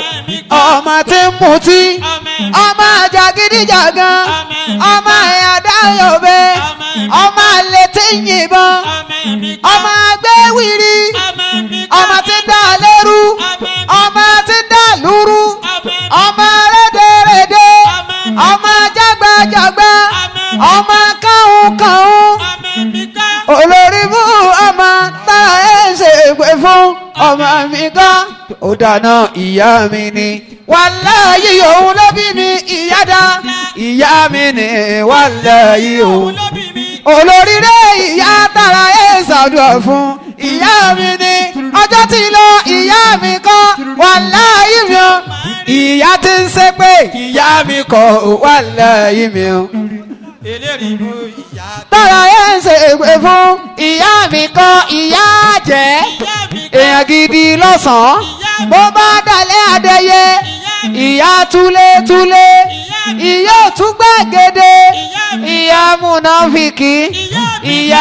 ọmọ tí ń mutí ọmọ jàgídíjàgan ọmọ àdáyọ̀bẹ ọmọ àlè tí ń yìnbọn ọmọ agbẹ́wìrì ọmọ tí ń dá lẹ́rú ọmọ tí ń dá lúrú ọmọ rédèrèdè ọmọ jágbàjàgbà ọmọ káhùnkáhùn olórí mú ọmọ tá ẹ ṣe pé fún ọmọ mi kan ó dáná ìyá mi ni wàláyé òun ló bí mi ìyá dá ìyá mi ni wàláyé òun olórí rẹ ìyá tara ẹ ṣàdúrà fún ìyá mi ni ọjọ́ tí lọ ìyá mi kọ́ wàláyé mi o ìyá ti ń ṣe pé ìyá mi kọ́ wàláyé mi o eléyìí mú ìyá tọ́ra ẹ̀ ń ṣe ègbè fún ìyá mi kan ìyá jẹ́ èèyàn gidi lọ́sàn-án bó bá dalẹ̀ adẹ́yẹ ìyá túlétúlé ìyá òtúgbàgede ìyá múnáfìkì ìyá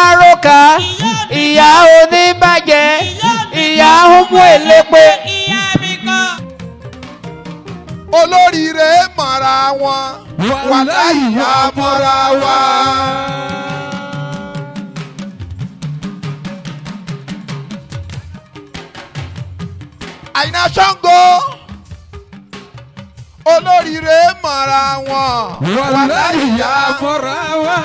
aláròkà ìyá oníbàjẹ́ ìyá ọmọ èlépe mọ̀ra wọn wàláyé àmọ́ra wa. àyìnà ṣàngó olóríire mọ̀ra wọn wàláyé àmọ́ra wa.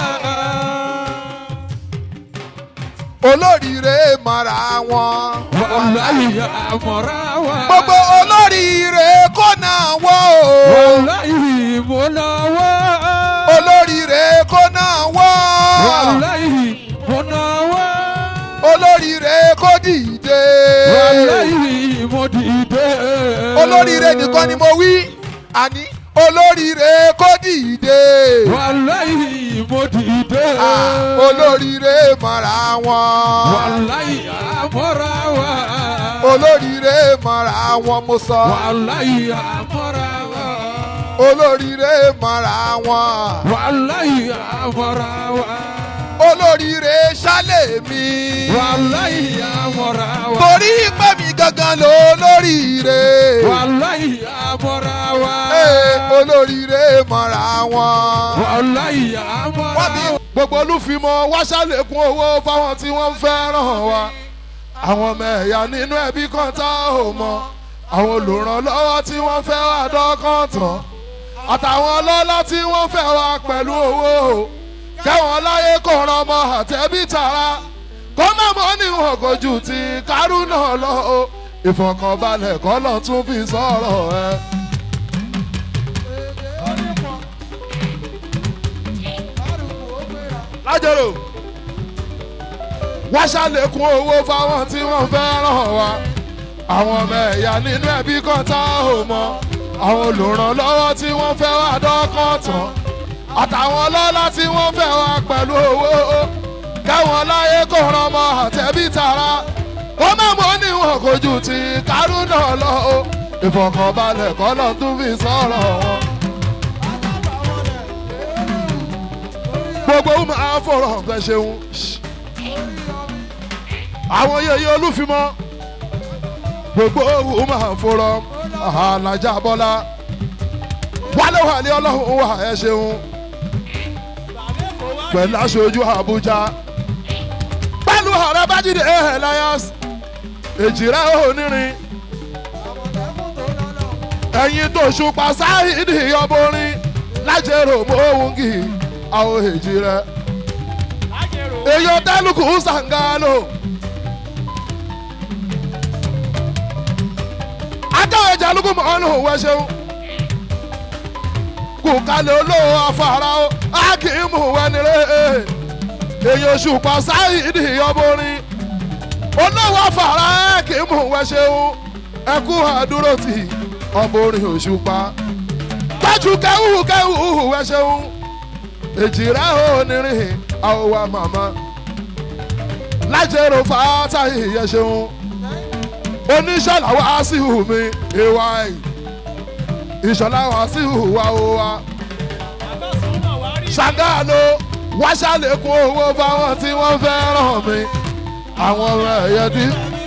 olóríire mọ̀ra wọn wàláyé àmọ́ra wa. gbogbo olóríire kò náà wọ́ o. wàláyé mo náà wá. olóríire kò náà wọ́. wàláyé mo náà wá. olóríire kò dìde. wàláyé mo dìde. olóríire nìkan ni mo wí àní olóríire kò dìde. wàláyé mo dìde. Ah, olóríire mọ̀ra wọn. wàláyé àmọ́ra wa. olóríire mọ̀ra wọn mo sọ. wàláyé àmọ́ra wa. olóríire mọ̀ra wọn. wàláyé àmọ́ra wa. olóríire ṣálẹ̀ mi. wàláyé àmọ́ra wa. torí pé mi gangan ló lóríire. wàláyé àmọ́ra wa. Ee, olóríire mọ̀ra wọn. wàláyé àmọ́ra wọ́n bí wa. gbogbo olúfimọ́ wá ṣàlékún owó fáwọn tí wọ́n ń fẹ́ràn wa. àwọn ọmọ ẹ̀yà nínú ẹbí kan tá ò mọ. àwọn olùrànlọ́wọ́ tí wọ́n fẹ́ wá dọ́kàn tán. àtàwọn ọlọ́lá tí wọ́n fẹ́ wá pẹ̀lú owó. kẹ́wọ̀n láyé kò ràn ọmọ àtẹ́bí tara. kó má mọ́ níwọ̀n kò jù ti kárúnà lọ o. ìfọ̀kànbalẹ̀ kọ́ lọ tún fi sọ̀rọ̀ ẹ. lájọrò wá ṣàlékún owó fáwọn tí wọ́n fẹ́ ràn wá àwọn ọmọ ẹ̀yà nínú ẹbí kan tá ò mọ àwọn olùrànlọ́wọ́ tí wọ́n fẹ́ wá dọ́kàn tán àtàwọn ọlọ́lá tí wọ́n fẹ́ wá pẹ̀lú owó kẹ́wọ̀n láyé kò ràn ọmọ àtẹ̀bí tara wọ́n má mọ́ níwọ̀n kò jù ti kárúnà lọ o ìfọ̀kànbalẹ̀ kọ́ lọ tún fi sọ̀rọ̀ wọn. gbogbo ọmọ àfọ̀rọ̀ ọ̀gbẹ́ ṣeun. àwọn yẹyẹ olúfimọ́ gbogbo ọmọ àfọ̀rọ̀ alájà bọ́lá wálé wàlé ọlọ́run wà ẹ ṣeun pẹ̀lú aṣojú àbújá pẹ̀lú ọ̀rẹ́ bájídé elias èjìrẹ́ onírin ẹ̀yin tó ṣùpá sáyidì ọbọrin lájẹrò mọ́wùngì àwọn èjì rẹ. èèyàn tẹ́lùkù sàngánò. ajáwé jalùkù mọ́nù wẹ́ṣẹ́wó. kò kalẹ̀ olówó afárá o akíìmù wẹ́nirẹ́. èèyàn ṣùpá sáyidì ọbọrin. olówó afárá akíìmù wẹ́ṣẹ́wó. ẹkú àdúró tì ọbọrin òṣùpá. gbájú kẹ́hù kẹ́hù wẹ́ṣẹ́wó èjìrá onírin àwòwà màmá lájẹrò fàátà ìyẹn ṣeun oníṣọ́lá wá sí ìhù mi ìwà ẹ̀ ìṣọ̀lá wá sí ìhù wa ó wa ṣàgáàlò wá ṣàlékún owó fáwọn tí wọ́n fẹ́ ràn mí àwọn ọmọ ẹ̀yẹ tí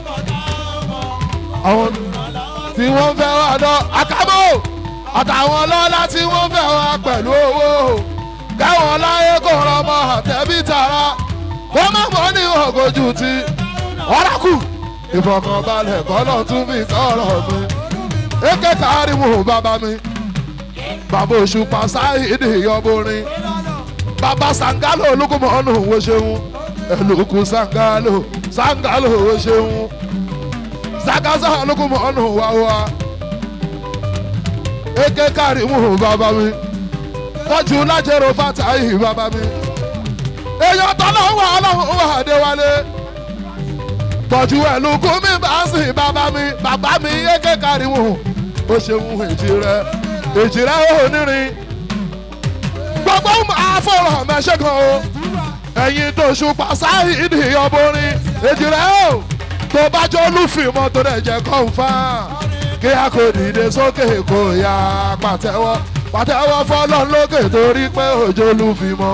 àwọn tí wọ́n fẹ́ wá dán àkàbọ̀ àtàwọn ọlọ́lá tí wọ́n fẹ́ wá pẹ̀lú owó káwọn láyé kò rọmọ àtẹ̀bí tara wọ́n má mọ́ ní ọ̀gọ́jù tí ọ̀ràkù ìfọ̀kànbalẹ̀ kọ́nà tún fi sọ̀rọ̀ mi èké kárí mu bàbá mi bàbá òṣùpá sáyidì yọborin bàbá sangalo olùkùmọ̀ọ́nù wo ṣeun ẹlòkù sangalo sangalo wo ṣeun zagaza olùkùmọ̀ọ́nù wá wá èké kárí mu bàbá mi tọ́jú lájẹrò fatahi bàbá mi. èèyàn tọ́lọ́ wà ọlọ́run wà déwálé. tọ́jú ẹ̀lùkú mi bá sìn bàbá mi bàbá mi yéké káríwò. ó ṣeun èjì rẹ èjì rẹ ó nírin. gbogbo àfọ̀rọ̀ mẹ́ṣẹ́ kan o. ẹ̀yin tó ṣùpá sáyidì ọbọrin èjì rẹ o. tó bá jọ olúfìmọ́ tó dẹ̀ jẹ́ kọ́ńfà. kí a kò dìde sókè kó yá pàtẹ́wọ́ pàtẹ́wọ́ fọlọ́n lókè torí pé òjò ló fi mọ́.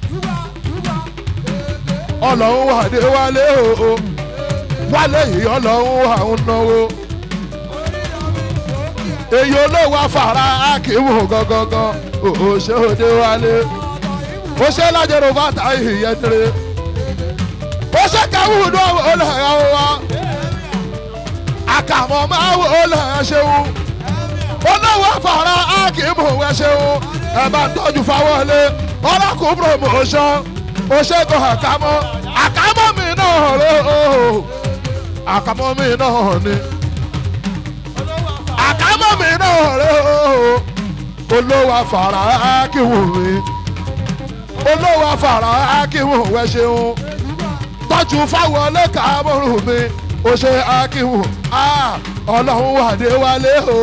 ọlọ́run wà dé wálé o wálé yìí ọlọ́run wà ń náwó. èyí olówó afárá akíwò gangan ó ṣe òde wálé ó ṣe lájẹrò bàtà ìyẹtìrì ó ṣe káwùdú olùhàn wa àkàmọ́ máa wò olùhàn ṣeun olówó afárá akíwò wẹ́ ṣeun ẹ bá ń tọ́jú fáwọlé ọlọ́kùn promotion ó ṣe gan àkámọ́ àkámọ́ mi náà rè ó àkámọ́ mi náà ni àkámọ́ mi náà rè ó olówó afárá akíwò mi olówó afárá akíwò wẹ́ ṣeun tọ́jú fáwọlé kàmọ́rù mi ó ṣe akíwò ọlọ́run wà dé wálé o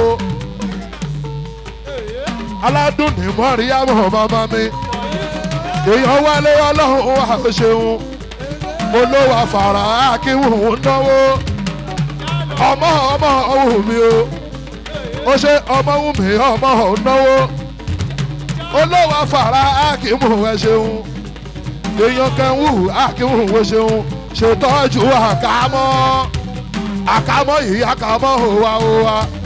aládùn ní mọ́ríyámọ̀ màmá mi èèyàn wálé ọlọ́run wà ó ṣeun olówó afárá akíwò ń náwó ọmọ ọmọ ọ̀hún mi o ó ṣe ọmọ ọ̀hún mi ọmọ ọ̀hún náwó olówó afárá akíwò ẹ ṣeun èèyàn kẹ́hún akíwò ó ṣeun ṣètọ́jú àkámọ́ àkámọ́ yìí àkámọ́ òwa òwa.